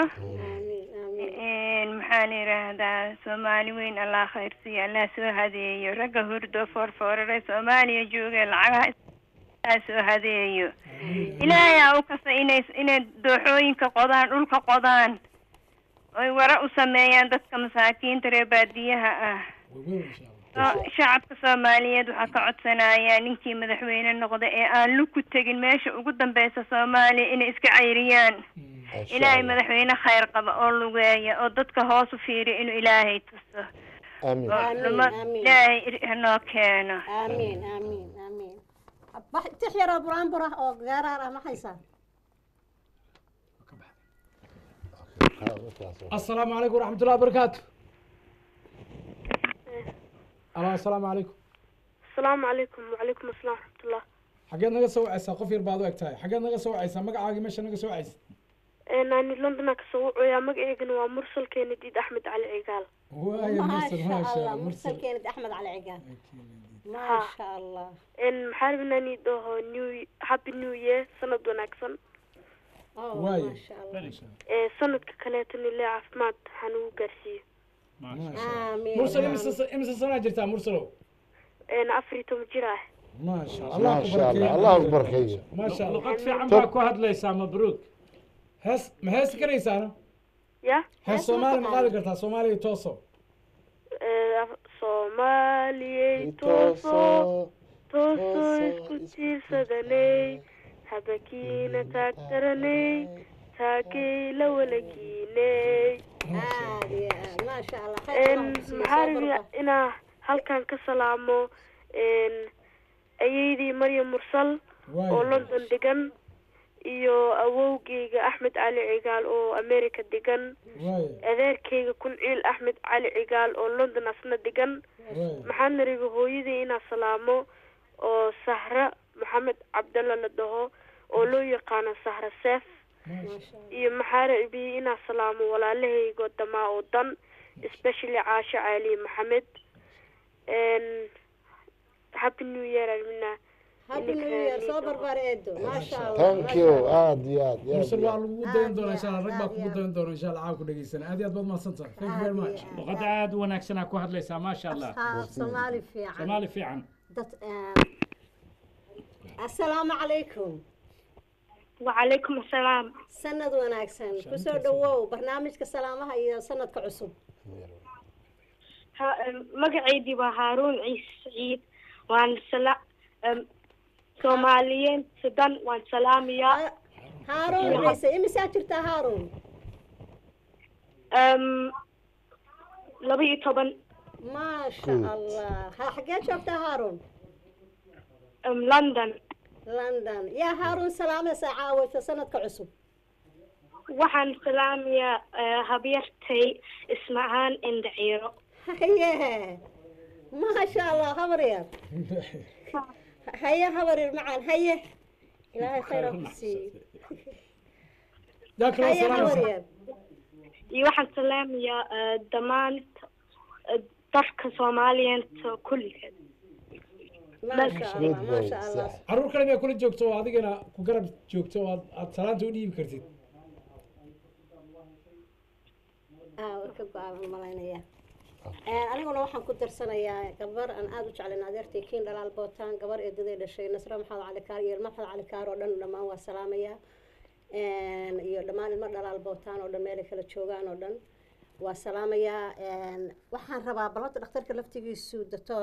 Een, maxaan idhaahdaa soomaali weyn allah khayr siiyo allah soo hadeeyo ragga hurdo foorfoorare soomaaliya jooga lacagaha allah soo hadeeyo ilaahay aa u kasa inay inay dooxooyinka qodaan dhulka qodaan oy wara u sameeyaan dadka masaakiinta reer baadiyaha ah So- shacabka soomaaliyeed waxaa ka codsanayaa ninkii madaxweyne noqda ee aan lug ku tegin meesha ugu dambeysa soomaaliya inay iska cayriyaan ilaahay madaxweyne khayr qaba oo lugeeya oo dadka hoos u fiiriya inuu ilaahay tuso amiin oo numa- ilaahay ir- hanoo keeno amiin amiin amiin Bax- tix yaroo buraanbur ah oo gaaraar ah ma haysaa السلام عليكم ورحمة الله وبركاته ألو السلام عليكم السلام عليكم وعليكم السلام ورحمة الله حاجات نجا سوى عيسى قفير بعض وقت هاي حاجات نجا سوى عيسى مقع عاقي مشى نجا سوى عيسى naani london ka soo wacoyaa magaceygana waa mursal keenadiid axmed cali cigaal واي مرسل ما شاء الله مرسل مرسل كانت احمد على عقال ما شاء الله maxaa rabin naani dhaho new happy new year sanad wanaagsan واي ما شاء الله ee sanadka kaleetana ilaa caafimaad waxaan ugu gaarsiiyo آمين مرسل امس امس سنة جرتها مرسلو een afar iyo toban jir ah ما شاء الله ما شاء الله الله أكبر خير ما شاء الله luqad fiican baa ku hadlaysaa mabruuk هس ما هس كريسة أنا ya هس سومالي مقالي قرتها سومالي توصو Ee, soomaaliyey tooso tooso isku tiirsadanay habakiina taagtaranay taagay la walagiinay عادي ما شاء الله خير Een, الله يحسن maxaa صبرك. rabia inaa halkan ka salaamo een, ayeydii maryam mursal oo london degan iyo awowgeyga axmed cali cigaal oo america degan adeerkeyga kunciil axmed cali cigaal oo london asna degan maxaana rabi hooyadii inaa salaamo oo sahra maxamed cabdalla la dhaho oo loo yaqaano sahra seef iyo maxaa rabi inaa salaamo walaalahaygo damaa oo dan especially caasho cali maxamed n happy new year armina Happy New Year soo barbaar eedo ما شاء الله thank you aad iyo aad iyo aad مرسل iyo waa aad lagu dayan doonaa insha Allah rag baa kugu dayan doona insha Allah caawa ku dhageysan aad iyo aad baad mahadsantahay thank you very much luqad aada u wanaagsanaa ku hadlaysaa maasha allah أصحاب صومالي في عن soomaali fiican دت السلام عليكم wacalaykum asalaam sanad wanaagsan kusoo dhawow barnaamijka salaamaha iyo sanadka cusub Ha- em, magacaydii waa haaruun ciise saciid waan sala em, soomaaliyiinta dhan waan salaamayaa haaruun ciise imisaa jirtaa haaruun Em, laba iyo toban maasha allah ha xagee joogtaa haaruun em, london london yaa haaruun salaamaysaa caawaysa sanadka cusub waxaan salaamayaa eh, habyartay ismacaan indhaciiro haye maasha allah habar yar haye habar yar macaan haye ilaahay khayr ha ku siiyo haye habar yar iyo waxaan salaamayaa eh, dhammaan eh, dadka soomaaliyeenta kulligeed maasha allah maasha allah caruur kale miyaa kula joogto oo adigana ku garab joogto oo aad aad salaanta u dhiibi kartid ah way ka go-aan malaynaya aniguna waxaan ku darsanayaa gabar aan aada u jeclayn adeertay kiin dhalaal bootaan gabar eedaday dhashay nasre maxamed cali kaar iyo ilmo maxamed cali kaar oo dhan dhammaan waa salaamaya iyo dhammaan ilmo dhalaal bootaan oo dhan meelay kala joogaan oo dhan waa salaamayaa waxaan rabaa balanta dhakhtarka laftigiisu doctor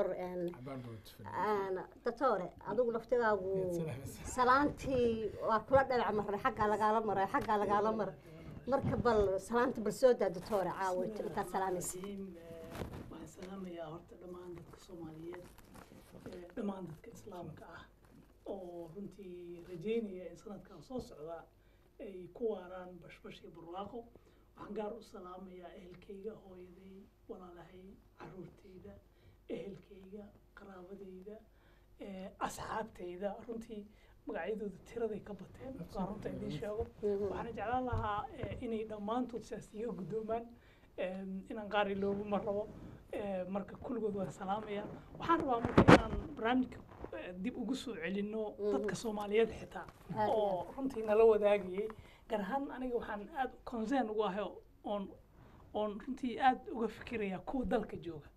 doctore adigu laftigaagu salaantii waa kula dhinac maray xaggaa lagaala maray xaggaa lagaala maray marka bal salaanta bal soo daa doctore caawa intaad salaamaysa waxaan salaamayaa horta dhammaan dadka soomaaliyeed ee dhammaan dadka islaamka ah oo runtii rajeynaya in sanadkan soo socda ay ku waaraan bashbash iyo barwaaqo waxaan gaar u salaamayaa ehelkayga hooyaday walaalahay caruurtayda ehelkayga qaraabadayda ee asxaabtayda runtii magacyadooda tiraday ka bateen waa runta idiin sheego waxaana jeclaan lahaa eh, inay dhammaantood sidaas iga guddoomaan em, inaan qaar iloogu ma rabo eh, marka kulligood waan salaamaya waxaan rabaa marka inaan barnaamijka eh, dib ugu soo celinno dadka soomaaliyeed xitaa Aad iyo oo runtii nala wadaagayay gaar ahaan aniga waxaan aad concern ugu ahay oon oon runtii aad uga fikirayaa kuwa dalka jooga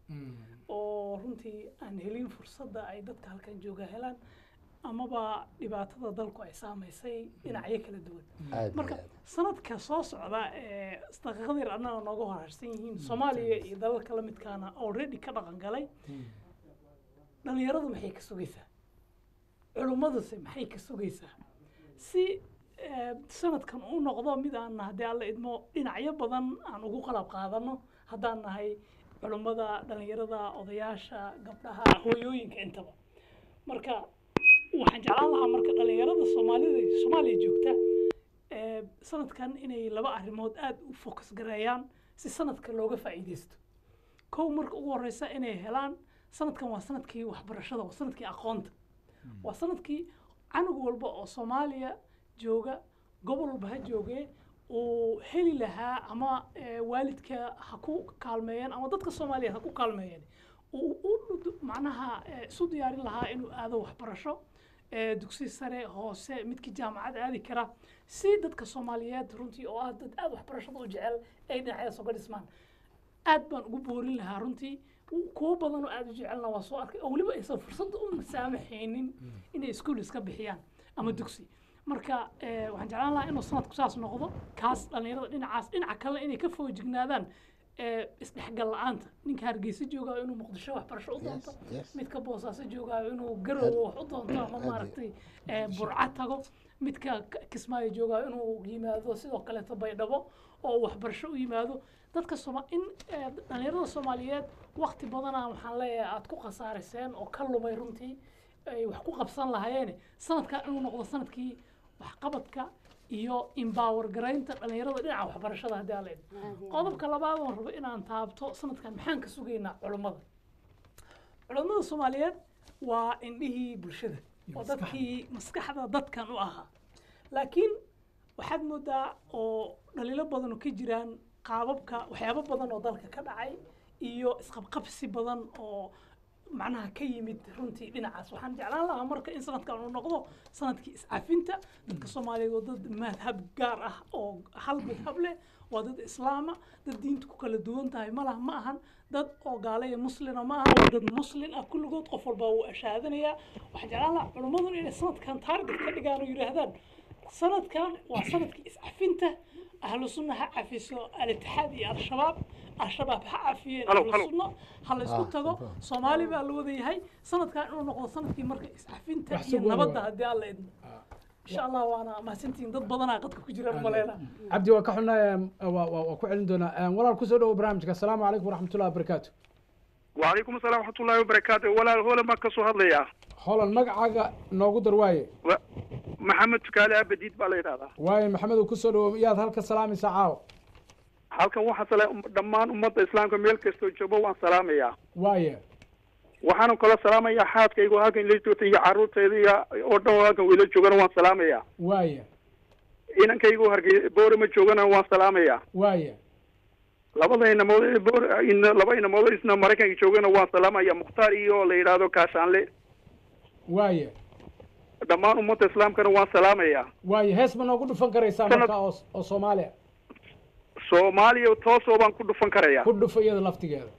oo runtii aan helin fursadda ay dadka halkan jooga helaan amaba dhibaatada dalku ay saamaysay dhinacyo kala duwan Aad marka iyo sanadka soo socda ee daqiiqada yar annaga nooga horarsan yihiin soomaaliya iyo dalalka la midkaana already ka dhaqan galay dhalinyaradu maxay ka sugaysaa culummaduse maxay ka sugaysaa si eh, sanadkan u noqdo mid aan haddii alla idmo dhinacyo badan aan ugu qalab qaadano haddaan nahay culummada dhalinyarada odayaasha gabdhaha hooyooyinka intaba marka waxaan jeclaan lahaa marka dhalinyarada soomaalida soomaaliya joogta eh, sanadkan inay laba arrimood aada u focus gareeyaan si sanadka looga faa'iidaysto kow marka ugu horeysa inay helaan sanadkan waa sanadkii waxbarashada waa sanadkii aqoonta waa sanadkii canug walba oo soomaaliya jooga gobol walba ha joogee uu heli lahaa ama eh, waalidka ha ku kaalmeeyeen ama dadka soomaaliya ha ku kaalmeeyeen uu u dhud- macnaha eh, isu diyaarin lahaa inuu aado waxbarasho eh, dugsi sare hoose midkii jaamacad aadi kara si dadka soomaaliyeed runtii oo ah dad aada waxbarashada u jecel ay dhinacyadaas uga dhismaan aad baan ugu boorin lahaa runtii kuwo badan oo aada u jecelna waa soo arkay oo weliba aysan fursad u masaamaxaynin inay iskuul iska bixiyaan ama dugsi marka eh, waxaan jeclaan lahaa inuu sanadku saas noqdo kaas dhallinyarada dhinacaas dhinaca kale inay ka foojignaadaan eh, isdhexgal la-aanta ninka hargeysa joogaayo inuu muqdisho waxbarasho u doonto yes. midka boosaaso joogaayo inuu garowo wax u doonto ama maaragtay eh, burca tago midka K- kismaayo joogaayo inuu yimaado sidoo kaleeto baydhabo oo uu waxbarasho u yimaado dadka sooma in eh, dhallinyarada soomaaliyeed wakti badana waxaan leeyahay aada ku khasaarayseen oo ka lumay runtii ay wax ku qabsan lahaayeen sanadkan inuu noqdo sanadkii waxqabadka iyo empower garaynta dhallinyarada dhinaca waxbarashada haddii aan leedahay qodobka labaad oon rabo inaan taabto sanadkan maxaan ka sugaynaa culummada culummada soomaaliyeed waa indhihii bulshada oo dadkii maskaxda dadkan u ahaa laakiin waxaad moodaa oo dhaliilo badan oo ka jiraan qaababka waxyaabo badan oo dalka ka dhacay iyo isqabqabsi badan oo macnaha ka yimid runtii dhinacaas waxaan jeclaan lahaa marka in sanadkan uu noqdo sanadkii iscafinta dadka soomaaliyeed waa dad madhab gaar ah oo hal madhab leh waa dad islaama dad diinta ku kala duwan tahay ma laha ma ahan dad oo gaale iyo muslina ma aha waa dad muslin ah kulligood qof walba wuu ashaadanayaa waxaan jeclaan lahaa culummadun inay sanadkan taarget ka dhigaan oo yidhaahdaan sanadkan waa sanadkii iscafinta ahlu sunna ha cafiso al-itixaad iyo al-shabaab al-shabaab ha cafiyeen Halo, ahlu halo. sunna ha la isku Ah, tago super. soomaali baa la wada yahay sanadkan inuu noqdo sanadkii marka iscafinta Wax iyo sug weyn nabadda waay. haddii alla idmo insha allah waana mahadsantihiin dad badanaa qadka ku jiraan maleena cabdi waa ka xunnahay waa waa- waa ku celin doonaa Een, walaal kusoo dhawo barnaamijka asalaamu calaykum waraxmatullahi wabarakaatu وعليكم السلام ورحمة الله وبركاته ولا هو ما كسو هذا holan magacaaga noogu dar waaye محمد تكالي أبديت بالي هذا waaye maxamedow kusoo dhawo yaad halka salaamaysaa caawa halkan waxaa sala dhammaan ummadda islaamka meel kastoo joogo waan salaamayaa waaye waxaana kala salaamayaa xaaskaygu halkan ila joogta iyo carruurtayda iyo oo dhan halkan wila joogana waan salaamayaa waaye inankaygu hargey boorama joogana waan salaamayaa waaye labada inamood ee boor ina laba inamood isna maraykanka joogana waan salaamaya mukhtaar iyo la yidhaahdo kaashaanle waaye dhammaan ummadda islaamkana waan salaamayaa waaye hees ma noogu dhufan karaysaa Sanad- marka oo oo soomaaliya soomaaliya toosoo baan ku dhufan karayaa ku dhufa iyada laftigeeda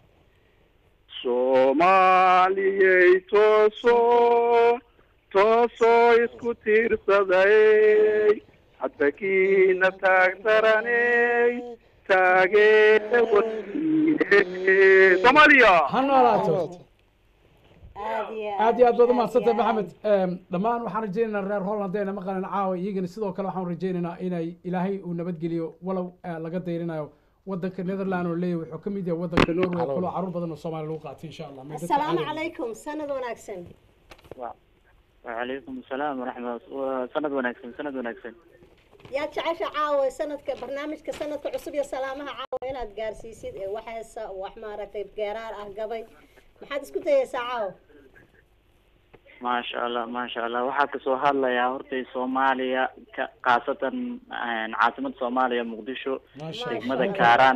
soomaaliyey toosoo toosoo isku tiirsaday hadbakiina taagtaraney taageera wasiire soomaaliya ha noolaato aad iyo aad baad umahadsantay maxamed Em, dhammaan waxaan rajaynaynaa reer holland haddayna maqlanin caawa iyagana sidoo kale waxaan rajaynaynaa inay ilaahay uu nabadgeliyo walow eh, laga dayrinayo wadanka netherland oo leeyahay wuxuu ka mid yahay wadanka norway kaloo caruur badan oo soomaaliya lagu qaatay insha allah May dadka asalaamu caawiya. calaykum sanad wanaagsan وعليكم السلام ورحمة الله سند ونكسن سند ونكسن yaa jecesha caawa sanadka barnaamijka sanadka cusub iyo salaamaha caawa inaad gaarsiisid ee waxeesa wax maaragtay geeraar ah gabay maxaad isku dayaysaa caawa ما شاء الله ما شاء الله waxaa kasoo hadlayaa hortay Soomaaliya ka- khaasatan een, caasimada Soomaaliya Muqdisho degmada Kaaraan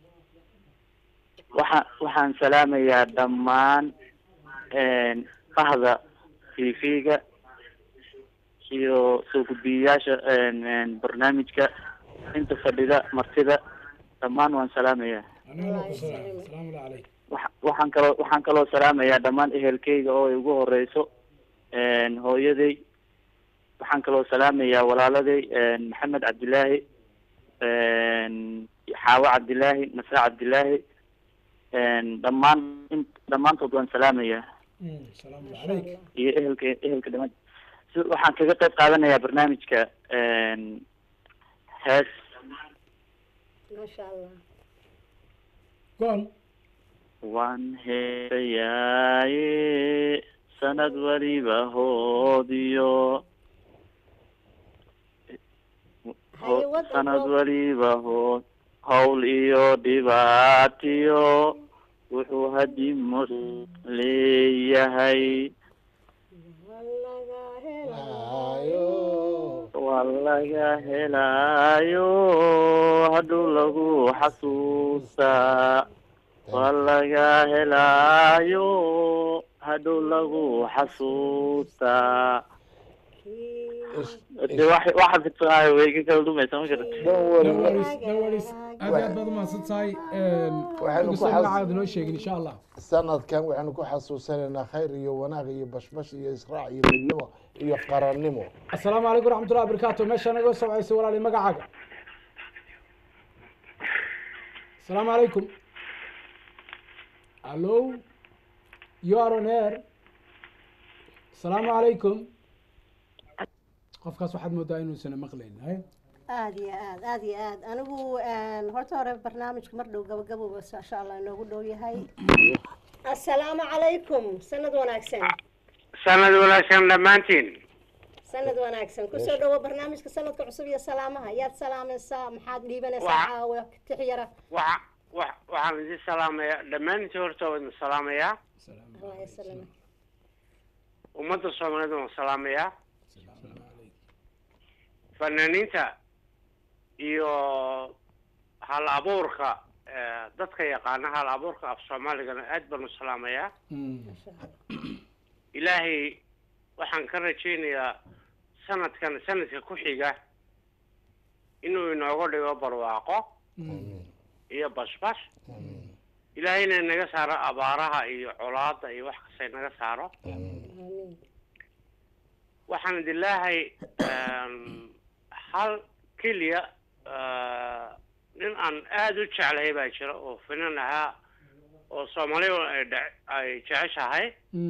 waxa waxaan salaamayaa dhammaan een, bahda TV-ga iyo soo gudbiyayaasha een, een, barnaamijka inta fadhida martida dhammaan waan salaamayaa salaamu calayk Waxa- waxaan kaloo waxaan kaloo salaamayaa dhammaan ehelkayga oo ay ugu horeyso een, hooyaday waxaan kaloo salaamayaa walaaladay een, maxamed cabdilaahi een, xaawo cabdilaahi nasre cabdilaahi een, dhammaan in- dhammaantood waan salaamayaa salaamu calayk iyo ehelka ehelka dhamaan si waxaan kaga qayb qaadanayaa barnaamijka een, hees maasha allah gool waan heesayaaye sanad waliba hoodiyo Haye, waddan sanad roob. waliba hood hawl iyo dhibaatiyo wuxuu hadimus leeyahay waa laga helaayo hadhow lagu xasuustaa waa laga helaayo hadhow lagu xasuustaa de wax waxa fidsanaayo way iga kala dhumaysa ma garata dhawaris dhawaris aad iyo aad baad umahadsan tahay Waxaynu ku inkastoo xas- magacaada noo sheegin insha allah sanadkan waxaanu ku xasuusanaynaa khayr iyo wanaag iyo bashbash iyo israac iyo midnimo iyo qarannimo asalaamu calaykum waraxmatullahi wabarakaatu meesha naga socaysa walaali magacaaga asalaamu calaykum allo you are on air asalaamu calaykum qofkaas waxaad moodaa inuusan maqlayn hay aad iyo aad aad iyo aad anigu een, horta hore barnaamijka mar dhow gabagabowba insha allah inoogu dhow yahay asalaamu calaykum sanad wanaagsan sanad wanaagsan dhammaantiin sanad wanaagsan kusoo dhawo barnaamijka sanadka cusub iyo salaamaha yaad salaamaysaa maxaad dhiibanaysaa Waxa- caawa tix yara waxa wa- waxaan idin salaamayaa dhammaantiin horta waan idin salaamayaa allah yasalama ummadda soomaaliyeed waan salaamayaa fanaaniinta iyo hal abuurka eh, dadka yaqaana hal abuurka af soomaaligana aad baan u salaamayaa ilaahay waxaan ka rajaynayaa sanadkan sanadka ku xiga inuu inooga dhigo barwaaqo iyo bashbash ilaahayna naga saaro abaaraha iyo colaada iyo wax kasta naga saaro waxaan idin leeyahay em, hal keliya ah, nin aan aada u jeclahay baa jira oo finan ahaa oo soomaaliya ay dhe- ay jeceshahay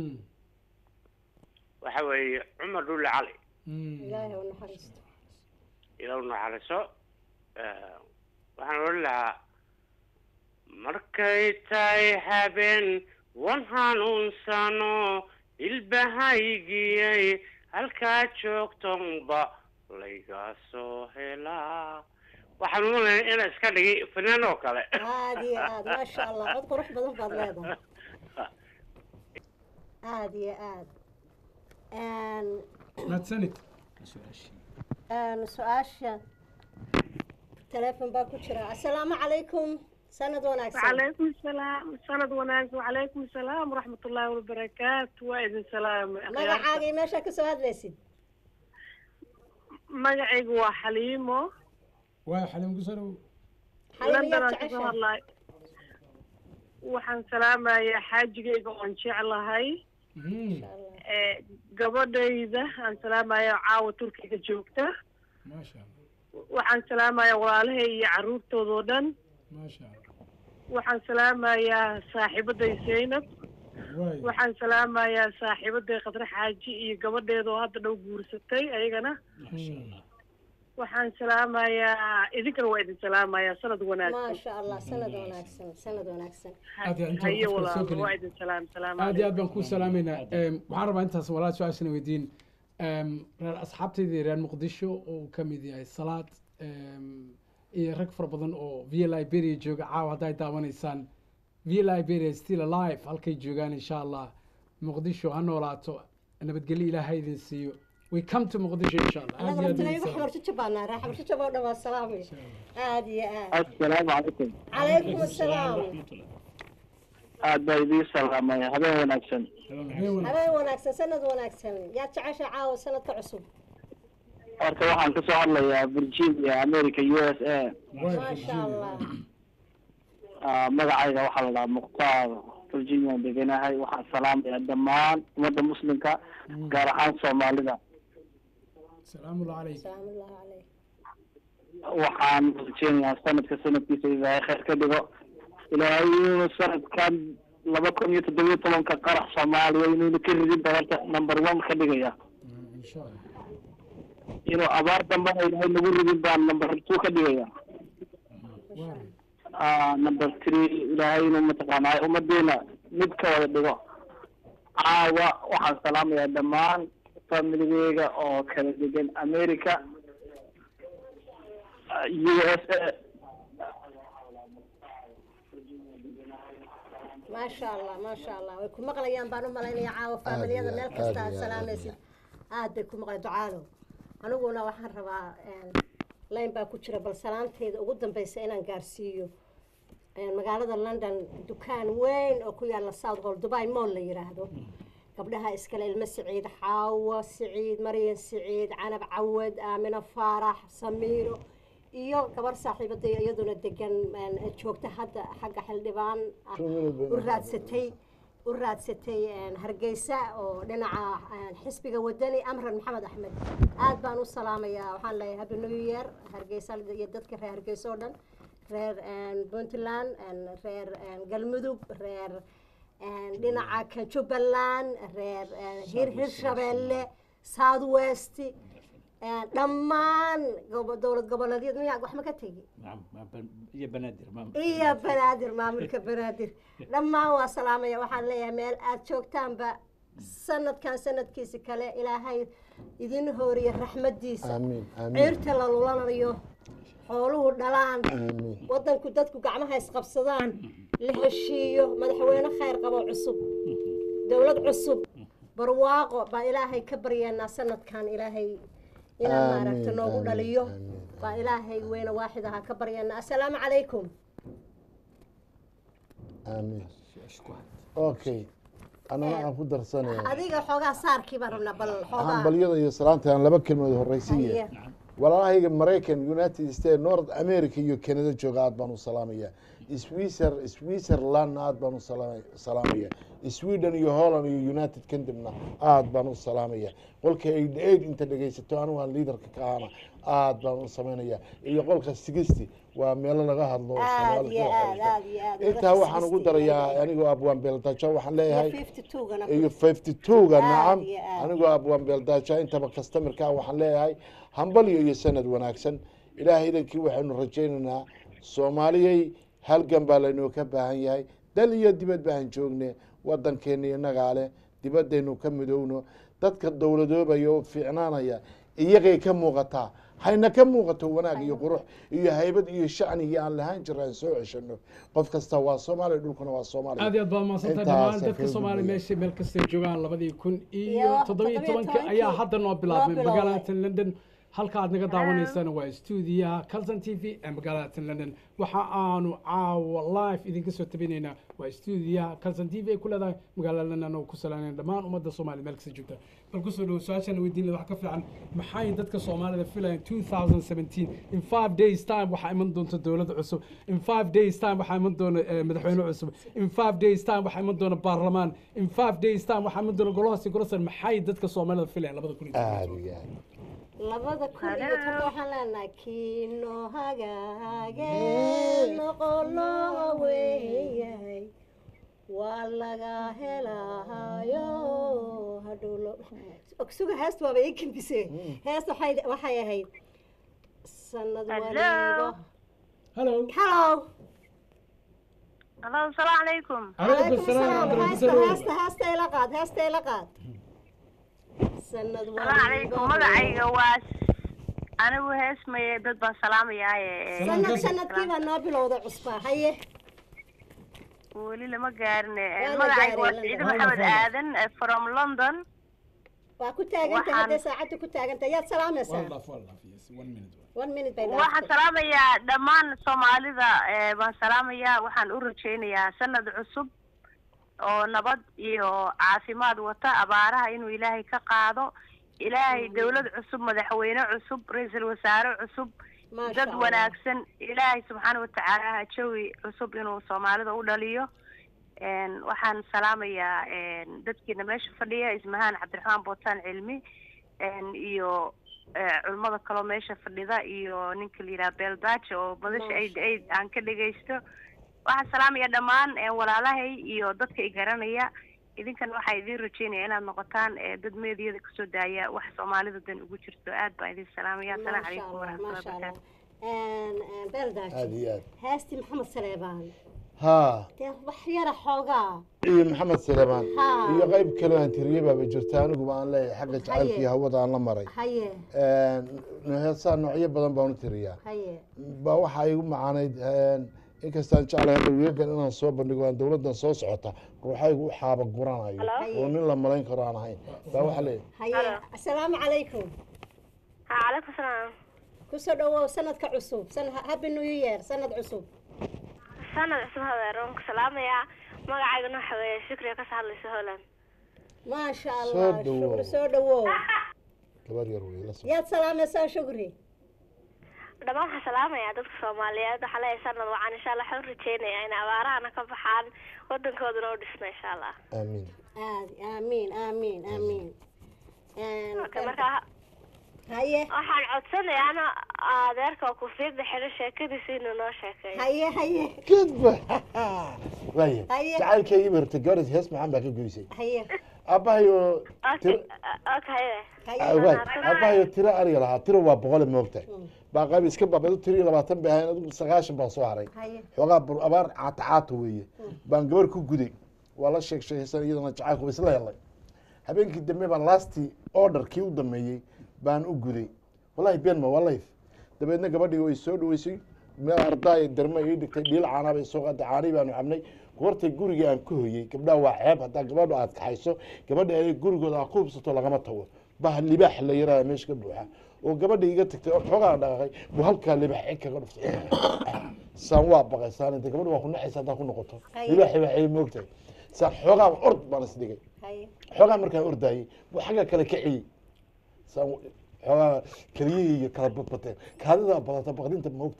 waxa weeye cumar dhulle cali ilaahay u naxariisto ila u naxariiso Eh, waxaan odhan lahaa markay tahay habeen wan hanuunsano ilbahaygiyay halkaa joogtonba layga soo helaa waxaan umalaya inaa iska dhigay fanaan oo kale aad iyo aad maasha allah cod qurux badan baad leedahay aad iyo aad Een, mahadsanid een, su-aasha teleefon baa ku jira assalaamu calaykum sanad wanaagsan وعليكم السلام سند وناس وعليكم السلام ورحمة الله وبركاته وإذن سلام magacaaga iyo meeshaa kasoo hadlaysid magacaygu waa xaliimo waa xaliim ku soo dhow london aan kasoo hadlaay waxaan salaamayaa xaajigayga oon jeclahay ee gabadhayda aan salaamayaa caawa turkiga joogta maasha allah waxaan salaamayaa walaalahay iyo caruurtoodoo dhan maasha allah waxaan salaamayaa saaxiibaday zaynab waay waxaan salaamayaa saaxiibaday khadre xaaji iyo gabadheeda oo hadda dhow guursatay ayagana waxaan salaamayaa idinkana waa idin salaamayaa sanad wanaagsan maasha allah sanad wanaagsan sanad wanaagsan aad iyo inta haye qofka soo walaal gelin waa idin salaam salaam aad iyo aad baan kuu salaamaynaa Em, waxaan rabaa intaas walaal su-aashana weydiin Em, reer asxaabtaydii reer muqdisho oo uu ka mid yahay salaad em, iyo rag fara badan oo via liberia jooga caawa hadday daawanaysaan via liberia still alive halkay joogaan insha allah muqdisho ha noolaato nabadgelyo ilaah ha idin siiyo we come to muqdisho insha allah aad anaga iyo aad idin rabtinayo salaam. xabarjajo baanaa raa xabarjajo baa dhan waa salaamay aad iyo aad assalaamu calaykum calaykum assalaam aad baa idiin salaamaya habeen wanaagsan habeen wanaagsan sanad wanaagsan yaad jecesha caawa sanadka cusub horta waxaan ka soo hadlayaa virginia america u s a maasha allah Ah, magacayga waxaa la dhahaa mukhtaar virginiaan deganahay waxaan salaamayaa dhammaan ummadda muslimka gaar ahaan soomaalida salaamullahi calayk salaamullahi calayk waxaan rajeynayaa sanadka sanadkiisa ilaahay khayr ka dhigo ilaahay inuu sanadkan laba kun iyo toddobiyo tobanka qarax soomaaliya inuuna ka ridin doonta number one ka dhigaya insha allah inuu abaar dambana ilaahay nagu ridin baan number two ka dhigaya Ah, number three ilaahay inuu mataqaanaa ummadeena mid ka wada dhigo caawa waxaan salaamayaa dhammaan familigeyga oo kala degan america ah, u s a maasha allah maasha allah way ku maqlayaan baan u malaynaya caawa faamiliyada meel aad kasta iyo aad aad, salaamaysid aad bay ku maqlay ducaalo aniguna waxaan rabaa layn baa ku jira bal salaanteyda ugu dambeysa inaan gaarsiiyo een, magaalada london dukaan weyn oo ku yaala south hall dubai mall la yiraahdo gabdhaha iskale ilmo siciid xaawo siciid maryan siciid canab cawad aamino faarax samiiro iyo gabar saaxiibaday iyaduna degan een, joogta hadda xagga xildhibaan ah u raadsatay u raadsatay een, hargeysa oo dhinaca een, xisbiga wadani amran maxamed axmed aad baan u salaamayaa waxaan leeyahay happy new year hargeysa iyo dadka reer hargeysa oo dhan reer een, puntland een, reer een, galmudug reer een, dhinaca kan jubbaland reer een, hir hirshabeelle south west een, dhammaan gobo- dowlad goboleedyada miyaa wax ma ka tegi نعم ما بن- iyo banaadir ma iyo banaadir maamulka banaadir dhammaan waa salaamaya waxaan leeyahay meel aad joogtaanba sanadkan sanadkiisa kale ilaahay idin hooriya raxmadiisa amiin amiin ciirta la lulanayo xooluhu dhalaan amiin wadanku dadku gacmaha isqabsadaan la heshiiyo madaxweyne khayr qabo cusub dowlad cusub barwaaqo baa ilaahay ka baryeenaa sanadkan ilaahay inaan Amiin, maaragta noogu amiin, dhaliyo baa ilaahay weyne waaxid ahaa ka baryeenaa assalaamu calaykum amiin okay anana aan ku darsanaya adiga xoogaa saarkii baan rabnaa bal xoogaa hambalyada iyo salaanta aan laba kelmood horeysiiya Haye. walaalahayga maraykan united states north america iyo canada jooga aad baan u salaamaya swiser switzerland aad baan u salaama- salaamaya sweden iyo holland iyo united kingdomna aad baan u salaamaya qolka eighty eight inta dhegaysato anigu aan liidarka ka ahana aad baan u samaynaya iyo qolka sixty waa meelo laga hadlo oo aad Soomaali iyo ka aad aad iyo aad intaa waxaan ugu darayaa anigoo abwaan beeldajo waxaan leeyahay iyo fifty two-ga nacam iyo aad. anigoo abwaan beeldajo intaba customerka waxaan leeyahay hambalyo iyo sanad wanaagsan ilaahay idankii waxaynu rajaynaynaa soomaaliyay halgan baa laynoo ka baahan yahay dal iyo dibad baan joogne wadankeena innagaa leh dibaddaynu ka midowno dadka dowladoobaya oo fiicnaanaya iyagay ka muuqataa hayna ka muuqato wanaag iyo qurux iyo haybad iyo shacnigii aan lahaan jira aan soo ceshano qof kasta waa soomaaliya dhulkuna waa soomaaliya aad iyo aad baad mahadsantahay dhammaan dadka soomaaliya meesha meel kastay joogaan labadii kun iyo Iyo toddobiyo toddobiyo tobanka ayaa tobankii hadda noo bilaabmay noo bilowday. magaalada london halka aad naga daawanaysaan waa stuudiyaha calson t v ee magaalada london waxa aanu caawa live idinka soo tabinaynaa waa stuudiyaha calson t v ay ku leedahay magaalada london oo ku salaaneen dhammaan ummadda soomaaliya meel kasta joogta bal kusoo dhowo su-aashaan weydiin lahaa wax ka fiican maxay dadka soomaalida filayaan 2017 in five days time waxaa iman doonta dowladda cusub in five days time waxaa iman doona eh, madaxweyne cusub in five days time waxaa iman doona baarlamaan in five days time waxaa iman doona golahaasi golasan maxay dadka soomaalida filayaan labada kun iyo aad iyo aad labada kun iyo toban waxaan leenahay kiino hagaage noqolo weeyahay waa laga helahayo hadhowlo ogsuga heesta waaba ii kambise heesta waxay waxay ahayd sanad waliba hello hello Hello, salaamu calaykum. calaykum salaam heesta heesta heesta ila qaad heesta ila qaad sanad Salaamu calaykum. Magacayga waa anigu heesmaye dad baan salaamayaa sanad sanadkii baa noo bilowday cusbaa haye weli lama gaarin Waa la magacayga waa gaaray, Ciide London. Maxamed Aadan eh, from London waa ku taagantay Waxaan- hadday saacadda ku taagantay yaad salaamaysaa one minute bay waxaan dhaaftay salaamayaa dhammaan soomaalida eh, baan salaamayaa waxaan u rajaynayaa sanad cusub oo nabad iyo caafimaad wata abaaraha inuu ilaahay ka qaado ilaahay dowlad cusub madaxweyne cusub ra-iisul wasaare cusub Maasha dad Allah. wanaagsan ilaahay subxaana watacaala jawi cusub inuu soomaalida u dhaliyo Een, waxaan salaamayaa een, dadkiina meesha fadhiya ismahaan cabdiraxmaan bootaan cilmi een, iyo eh, culimmada kaloo meesha fadhida iyo ninka la yidhaha beeldaaje oo badasha aid aid aan ka dhegaysto waxaan salaamaya dhammaan eh, walaalahay iyo dadka i garanaya idinkana waxaa idiin rajeynaya inaad noqotaan eh, dad meediyada kasoo daaya wax soomaalida dan ugu jirto aad baan idin salaamaya asalaamu Maasha calaykum Allah, waraxmatullahi maasha Allah. wabarakaatu Een, een, beeldaaji aad iyo aad heestii maxamed saleebaan haa dee wax yara xoogaa iyo maxamed saleemaan Haa. iyo qayb kale aan tiriye baaba jirta aniguba aan leeyahay xagga jacaylka iyo Haye. hawada aan la maray haye heesaa noocyo badan baan u tiriyaa haye baa waxaa igu macaanayd inkastaan jeclahay hadda weegan inaan soo bandhigo aan dowladdan soo socota ruuxaygu u xaaba guranayo Hello? oo nin la malayn karo aan ahayn baa waxaa leeyahay haye asalaamu calaykum calaykum salaam kusoo dhawow sanadka cusub san happy new year sanad cusub sanad cusub hadeer waan ku salaamayaa magacaygana waxa weeye shukriya ka hadlaysa holland maasha Soo allah dhawow. shukri soo dhawow gabar yar wey la soo yaad salaamaysaa shukri dhammaan waxaan salaamayaa dadka soomaaliyeed waxaa leeyahay sanad wacan insha allah waxaan u rajeynayaa inay abaarahana ka baxaan wadankoodana u dhisna insha allah aamiin aad aamiin aamiin aamiin Okay, marka haye waxaan codsanayaa ana adeerka kufiyadda xidho sheekadiisa inuu noo sheekeeyo haye haye kadba waaya Haye. jacaylkaygii bartay gabadhaas hees maxaan baa ka goysay haye aabbahayo okay tiro okay waay aabbahayo tiro ariga lahaa tiro waa boqole moogtahay baa qayb iska baabado tiro iyo labaatan bay ahayn adigu sagaashan baa soo haray haye xoogaa bur abaar caata caata weeye baan gabar ku guday waa la sheeg sheegaysan iyadana jacaylku waa isla helay habeenkii dambe baan lastii orderkii u dameeyey baan u guday wallahi been ma waa life dabeedna gabadhii way soo dhaweysay meel ardaay darma ii dhigtay dhiil caanaa bay soo qaaday caanii baanu cabnay goortay gurigii aan ka hoyey gabdhaha waa ceeb haddaa gabadhu aad kaxayso gabadha ay gurigooda aad ku hubsato lagama tago bah libaax la yaraaya meesha ka buuxa oo gabadha iga tagtay oo xoogaa dhaqaaqay buu halkaa libaax cig kaga dhuftay saan waa baqay saan inta gabadha waa ku naxaysa haddaa ku noqoto Haye. libaaxi baa ay moogtahay saan xoogaa ord baan isdhigay haye xoogaa markaan ordaayey buu xagga kale kaciyey saan xoogaa keliyihii iyo kala badbateen kaadidaa badata baqdinta moogtahay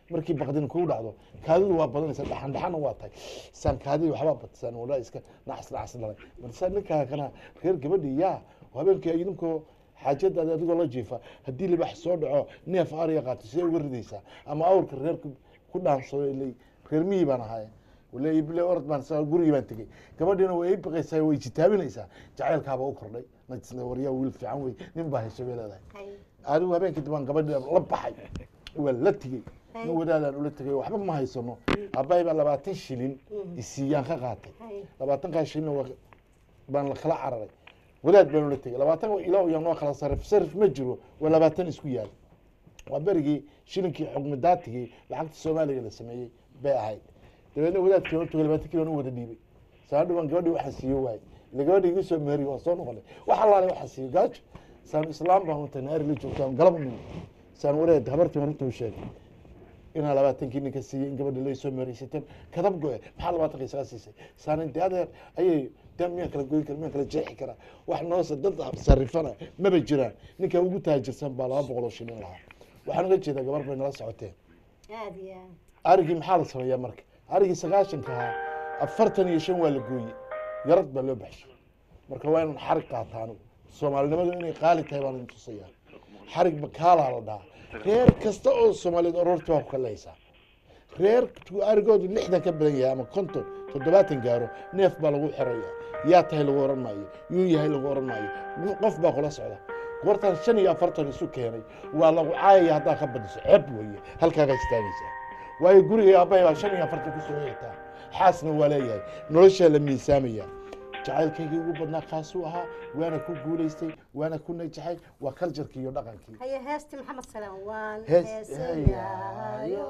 markii baqdin kugu dhacdo kaadidu waa badanaysa dhaxan dhaxana waa tahay saan kaadidi waxbaa batisaan walaa iska naxas naxas dhalay marsaa ninkaa kana reer gabadhi yaa habeenkii idinkoo xaajadaada adigoo la jiifa haddii libax soo dhaco neef ariya qaato sidee uga ridaysaa ama awrka reerka ku dhaansado ilay reer miyii baan ahay wale bile orod baan sa gurigii baan tegey gabadhiina way i baqaysaa way jitaabinaysaa jacaylkaaba u kordhay waryaa wiil fiican wey nin baa hesha bay leedahay adigu habeenkii dambaan gabadhi la baxay waa la tegey nin wadaadaan ula tegay waxba ma haysano aabbahay baa labaatan shilin isiiyaan ka qaatay labaatankaa shilin waa- baan la kala cararay wadaad baan ula tegay labaatan ilo yaa noo kala sarif sarif ma jiro waa labaatan isku yaal waa berigii shilinkii xukmi daatigii lacagta soomaaliga la sameeyey bay ahayd dabeedna wadaadkii horta labaatan kilo u wada dhiibay saan dhawaan gabadhii waxaa siiyo waay ila gabadhii igu soo meeri waa soo noqonay wax allaale waxaa siiyo gaajo saan islaam baan untay naari la joogtaan galab nimi saan wareed habartii horta u sheegay inaa labaatankii ninka siiyey in gabadhi la soo meeraysateen kadab go-e maxaa labaatanka isaga siisay saan inti adeer ayay dee miyaan kala goyn kara miyaan kala jeexi karaa wax noose dad sarifana maba jiraan ninka ugu taajirsan baa laba boqol oo shilin lahaa waxaan uga jeedaa gabar bay nala socoteen aad iyo aad arigii maxaa la sameeyaa marka arigii sagaashanka ahaa afartan iyo shan waa la gooyey yarad baa loo baxshay marka waa inaan xarig qaata anigu soomaalinimadu inay qaali tahay baan idin tusayaa xarig bakaalaa la dhahaa reer kasta oo soomaaliyeed aroortii waa ku kaleysaa reer arigoodu lixdan ka badan yahay ama konton toddobaatan gaaro neef baa lagu xiraya yaa tahay lagu oran maayo yuu yahay lagu oran maayo qof baa kula socda goortaan shan iyo afartan isu keenay waa lagu caayaya haddaa ka badiso ceeb weeye halkaagaa istaagaysaa waayo guriga aabbahay baa shan iyo afartan kusoo eegtaa xaasna waa leeyahay noloshaa la miisaamaya jacaylkaygii ugu badnaa kaasuu ahaa waana ku guulaystay waana ku najaxay waa kaljarkii iyo dhaqankii haye heesti maxamed salaam waan Hees- heesayaayo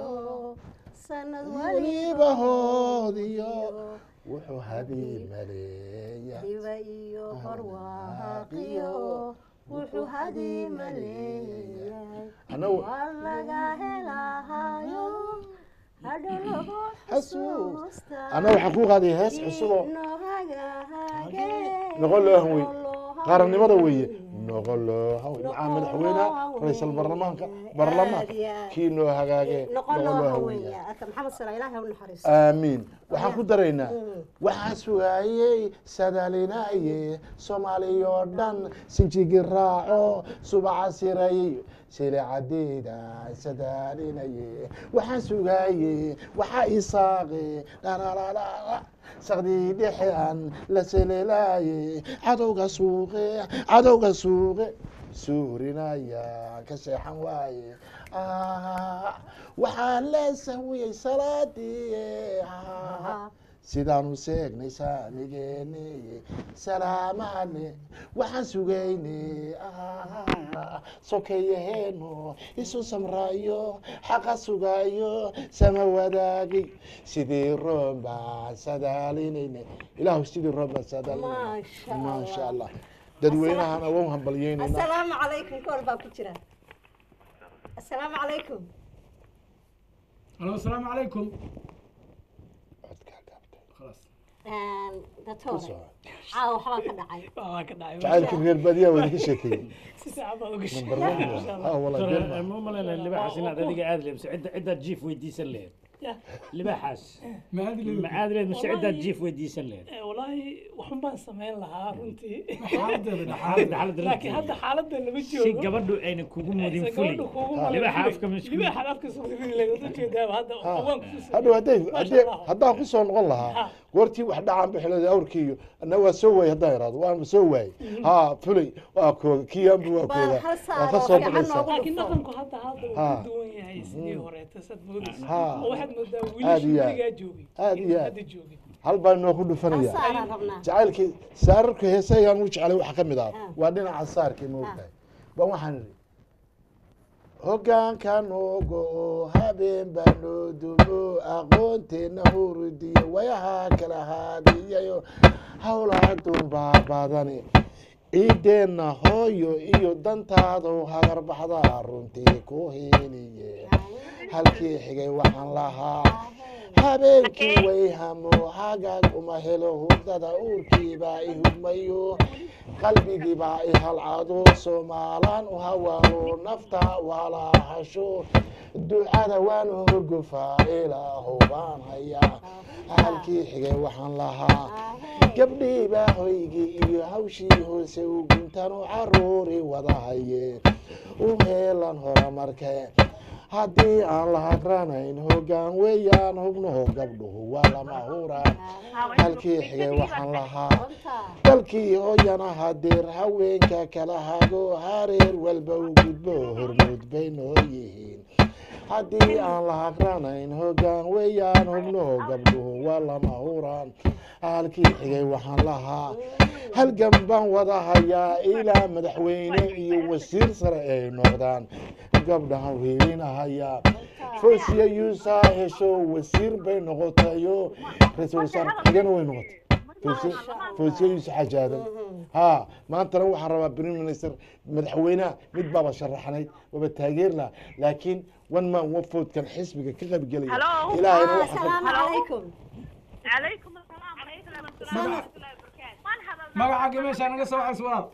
sanad weliba hoodiyo wuxuu hadii maleeya diba iyo barwaaqiyo wuxuu hadii maleeyahay Anagu- waa laga helahayo hadho lagu xasuusta anna waxaan ku qaadaya hees cusuboo nohagahage noqon loo hanwey qaranimada weeye noqon loo hanwey maxaa madaxweynaha ra-iisal baarlamaanka baarlamaanka kii noo hagaage noqon noqon loo loo haweeya hanweya aka maxamed salaam ilaahay u naxariisto aamiin waxaan ku daraynaa waxaa sugaayey sadaalinaye soomaaliyoo dhan sinjigi raaco subaca sirayey silicadeeda sadaalinaye waxaan sugaayey waxaa isaaqe dhalaalala saqdii dhexe aan la selelaaye cadowga suuqe cadowga suuqe suurinaya ka seexan waaye Ah, waxaa la sahwiyey salaadii Ah, sidaanu seegnay saamigeeni salaamale waxaan sugaynay Ah, sokeeyaheeno isu samraayo xaqa sugaayo sama wadaagay sidii roon baan sadaalinayna ilaahu sidii roon baan sadaalinayna Maasha Allah. maasha allah dadweynahana waan hambalyeynayna asalaamu calaykum kool baa ku jira asalaamu calaykum alo asalaamu calaykum خلاص datoore caawa waxbaa ka dhacay waa ka dhacay jacaylka reer baadiyaa waa idinka sheekeeyey si fiican baad uga Ah, walaa been ma- ma malayna libaaxaas inaad adiga aad leebso cidda ciddaad jiif weydiisan laheed libaaxaas ma aad leed mise ciddaad jiif weydiisan laheed walaahi waxun baan samayn lahaa runtii xaaladda xaaladda laakiin hadda xaaladda lama si joogo gabadhu ayna kugu mudin Aysan fuli gabadhu kugu malin libaaxa fuli. afka masku libaaxa afka soo ridi lahayd wada jeedaa hadda Ha, waan ku hadhow hadday Maasha hadday Allah. haddaan ku soo noqon lahaa goortii wax dhacaan bixilada awrkii iyo anna waa soo waayey haddaan iraado waan soo waayey ha fulay waa kooga kii anbu waa kooga waa ka soo baxaysaa laakiin dhaqanku hadda hadda uu Ha. ka duwan yahay sidii horeeta sad moodaysa Ha. oo waxaad moodaa aad wiilashii iyo weligaa aad joogay aad iyo aad hadda joogay hal baan inoo ku dhufanaya Saaraan rabnaa. jacaylkii saararka heesayaan u jecelay waxa ka mid ah waa dhinaca saarkii ma ogtahay baan waxaan idhi hoggaanka noogo oo habeen baa noo dumo aqoonteena hurudiyo wayaha kala haadiyayo howlaha durbaa badani ciideenna hooyo iyo dantaadu hagarbaxda runtii ku heliye halkii xigay waxaan lahaa habeenkii way hamo hagaag uma helo hurdada uurkiibaa i hugmayo qalbigiibaa i halcado soomaalaan u hawaalo nafta walaahasho ducada waan horgofaa ilaahu baan hayaa halkii xigay waxaan lahaa gabdhiibaa hoygii iyo hawshii hoose u guntanu caruuri wada hayeen u heelan horumarke haddii aan la hagranayn hoggaan weeyaan hubnaho gabdhuhu waa lama huraan halkii xigay waxaan lahaa dalkii hooyana hadeer haweenka kala hago hareer walba u gudbo hormuud bay noo yihiin haddii aan la hagranayn hoggaan weeyaan hubnaho gabdhuhu waa lama huraan halkii xigay waxaan lahaa halgan baan wada hayaa ilaa madaxweyne iyo wasiir sare ay noqdaan gabdhahan wiilinahayaa foosiya yuusaa hesho wasiir bay noqotayo ra-iisul wasaare xigana way noqotay Foosiya- foosiya yuusuf xajaadan ha maantana waxaan rabaa prime minister madaxweynaha mid baaba sharaxnayd waaba taageer laha laakiin one man one vote kan xisbiga ka qaybgelaya Hello? ilaahayna Ah, waxa ka- salaamu calaykum calaykum asalaam calaykum magacaagii meeshaa naga soo waxays walaal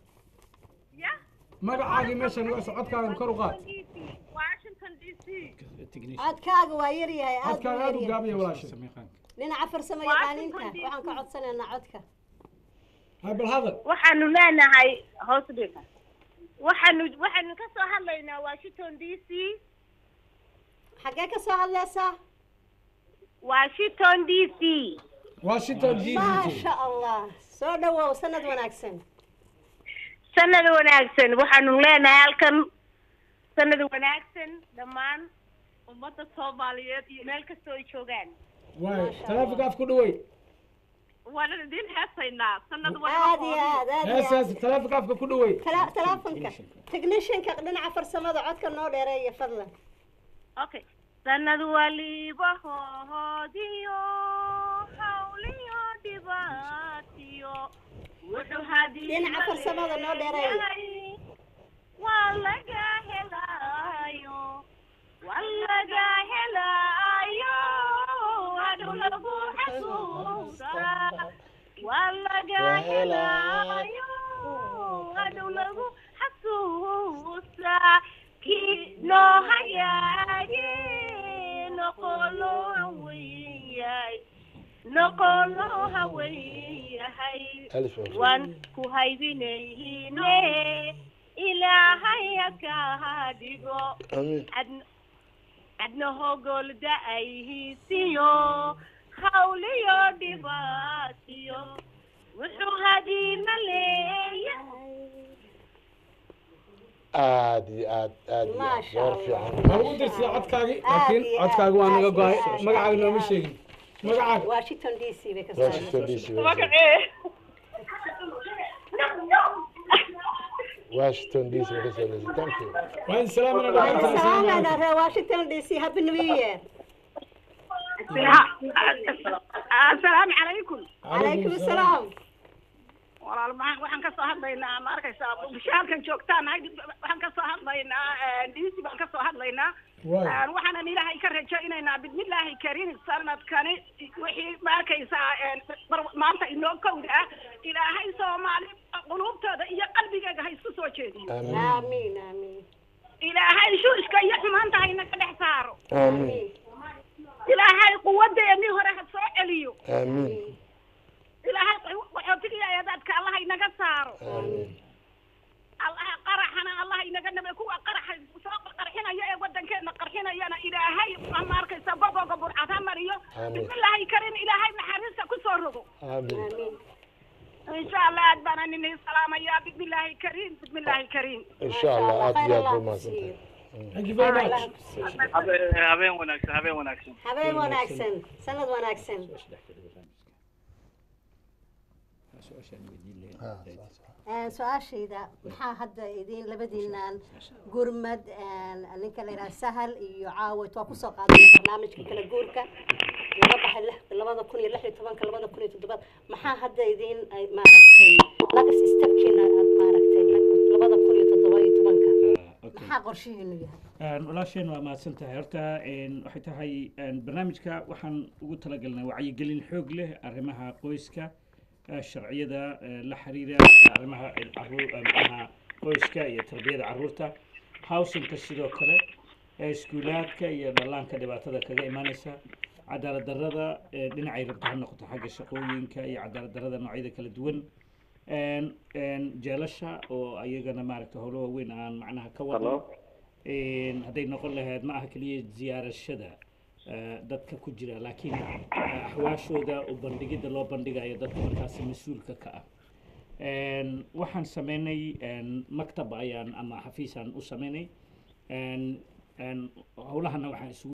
magacaagii meesha naga soo codkaaga kor u qaad washington d c codkaaga waa yar yahay aad buu codkaaga aad u yar yahay gaabaya walaasha dhinaca farsamo yaqaaninta waxaan ka codsanaynaa codka bal hadal waxaanu leenahay hoos dhiga waxaanu waxaanu ka soo hadlaynaa washington d c xaggee ka soo hadlaysaa washington d c washington d maasha allah soo dhawow sanad wanaagsan sanad wanaagsan waxaanu leenahay halkan sanad wanaagsan dhammaan ummadda soomaaliyeed iyo meel kastoo ay joogaan waay taleefonka af ku dhawey waana idin heesaynaa sanad aad iyo aad aad iyo hees aad hees taleefonka afka ku dhawey Tala- talaafonka technicianka dhinaca farsamada codka noo dheereeya fadlan okay sanad waliba hoodiyo hawliyo dhibaatiyo wuxuu hadii Dhinaca farsamada noo dheereeya. waa laga helaayo waa laga helaayo hadhow lagu xasuustaa waa laga helaayo hadhow lagu xasuustaa kii noo hayaaye noqolo haweyahay noqolo haweyahay Alif waa. waan ku haybinayne ilaahay haka dhigo Amiin. Adn- adna hogolda ay hiisiyo hawliyo dhibaatiyo wuxuu hadiima leeyahay aad iyo aad aad iyo aad Maasha door Allah. fiican waa ugu dirsadaa codkaagii Aad laakiin iyo codkaaga waa aad, naga aad go-ay iyo aad. magacaaga nooma sheegin magacaaga washington d c bay ka Washington soo DC Washington DC way ka soo leysa thank you waa in salaamana Waxaan dhamaantiin salaamaynaa reer washington d c happy new year asalaamu calaykum calaykum asalaam walaal maxaan waxaan ka soo hadlaynaa ma arkaysaa bishaalkan joogtaan nahay waxaan ka soo hadlaynaa diisi baan ka soo hadlaynaa Waay. Een, waxaanan ilaahay ka rajaynaynaa bismillaahi kariim sanadkani wixii ma arkaysaa een, bar- maanta inoo kowda ah ilaahay soomaali quluubtooda iyo qalbigeega ha isku soo jeediyo aamiin aamiin ilaahay shuushka iyo xumaanta ha inaga dhex saaro amiin ilaahay quwadeennii hore ha soo celiyo amiin ilaahay qaxootiga eedaadka allah inaga saaro amiin allah qaraxana allah inaga nabe kuwa qaraxa soo qarxinaya ee wadankeena qarxinayana ilaahay ma arkaysa gogoga burcad ha mariyo Amiin. bismillaahi karim ilaahay naxariista ku soo rogo amiin insha allah aad baan anini salaamaya bismillaahi karim bismillaahi karim insha allah aad iyo aad bay mahadsantahay thank you very much habeen wanaagsan habeen wanaagsan habeen wanaagsan sanad wanaagsan Een, su-aashayda maxaa hadda idin labadiinaan gurmad een, ninka la yidhaha sahal iyo caawit waa kusoo qaadanay barnaamijka kala guurka laga baxay lix- labada kun iyo lix iyo tobanka labada kun iyo toddobaad maxaa hadda idin ay maaragtay lagas stepkiina aad maaragtay labada kun iyo toddoba iyo tobanka maxaa qorshihiinu yahay Een, walaasheen waa mahadsan tahay horta een, waxay tahay een, barnaamijka waxaan ugu talagalnay wacyigelin xoog leh arrimaha qoyska eh, sharciyada eh, la xiriira arrimaha eh, carruur eh, macnaha qoyska iyo tarbiyada carruurta howsinka sidoo kale eh, iskuulaadka iyo dhallaanka dhibaatada kaga imaanaysa cadaalad darrada eh, dhinacay rabta ha noqoto xagga shaqooyinka iyo cadaalad darrada noocyada kala duwan Een, een, jeelasha oo ayagana maaragta howlo waaweyn aan macnaha ka wadno Een, hadday noqon lahayd ma aha keliya ziyaarashada eh, dadka ku jira laakiin eh, axwaashooda oo bandhigidda loo bandhigayo dadka markaasi mas-uulka ka ah Een, waxaan sameynay een, maktab ayaan ama xafiisaan u sameynay Een, een, howlahana waxaan isugu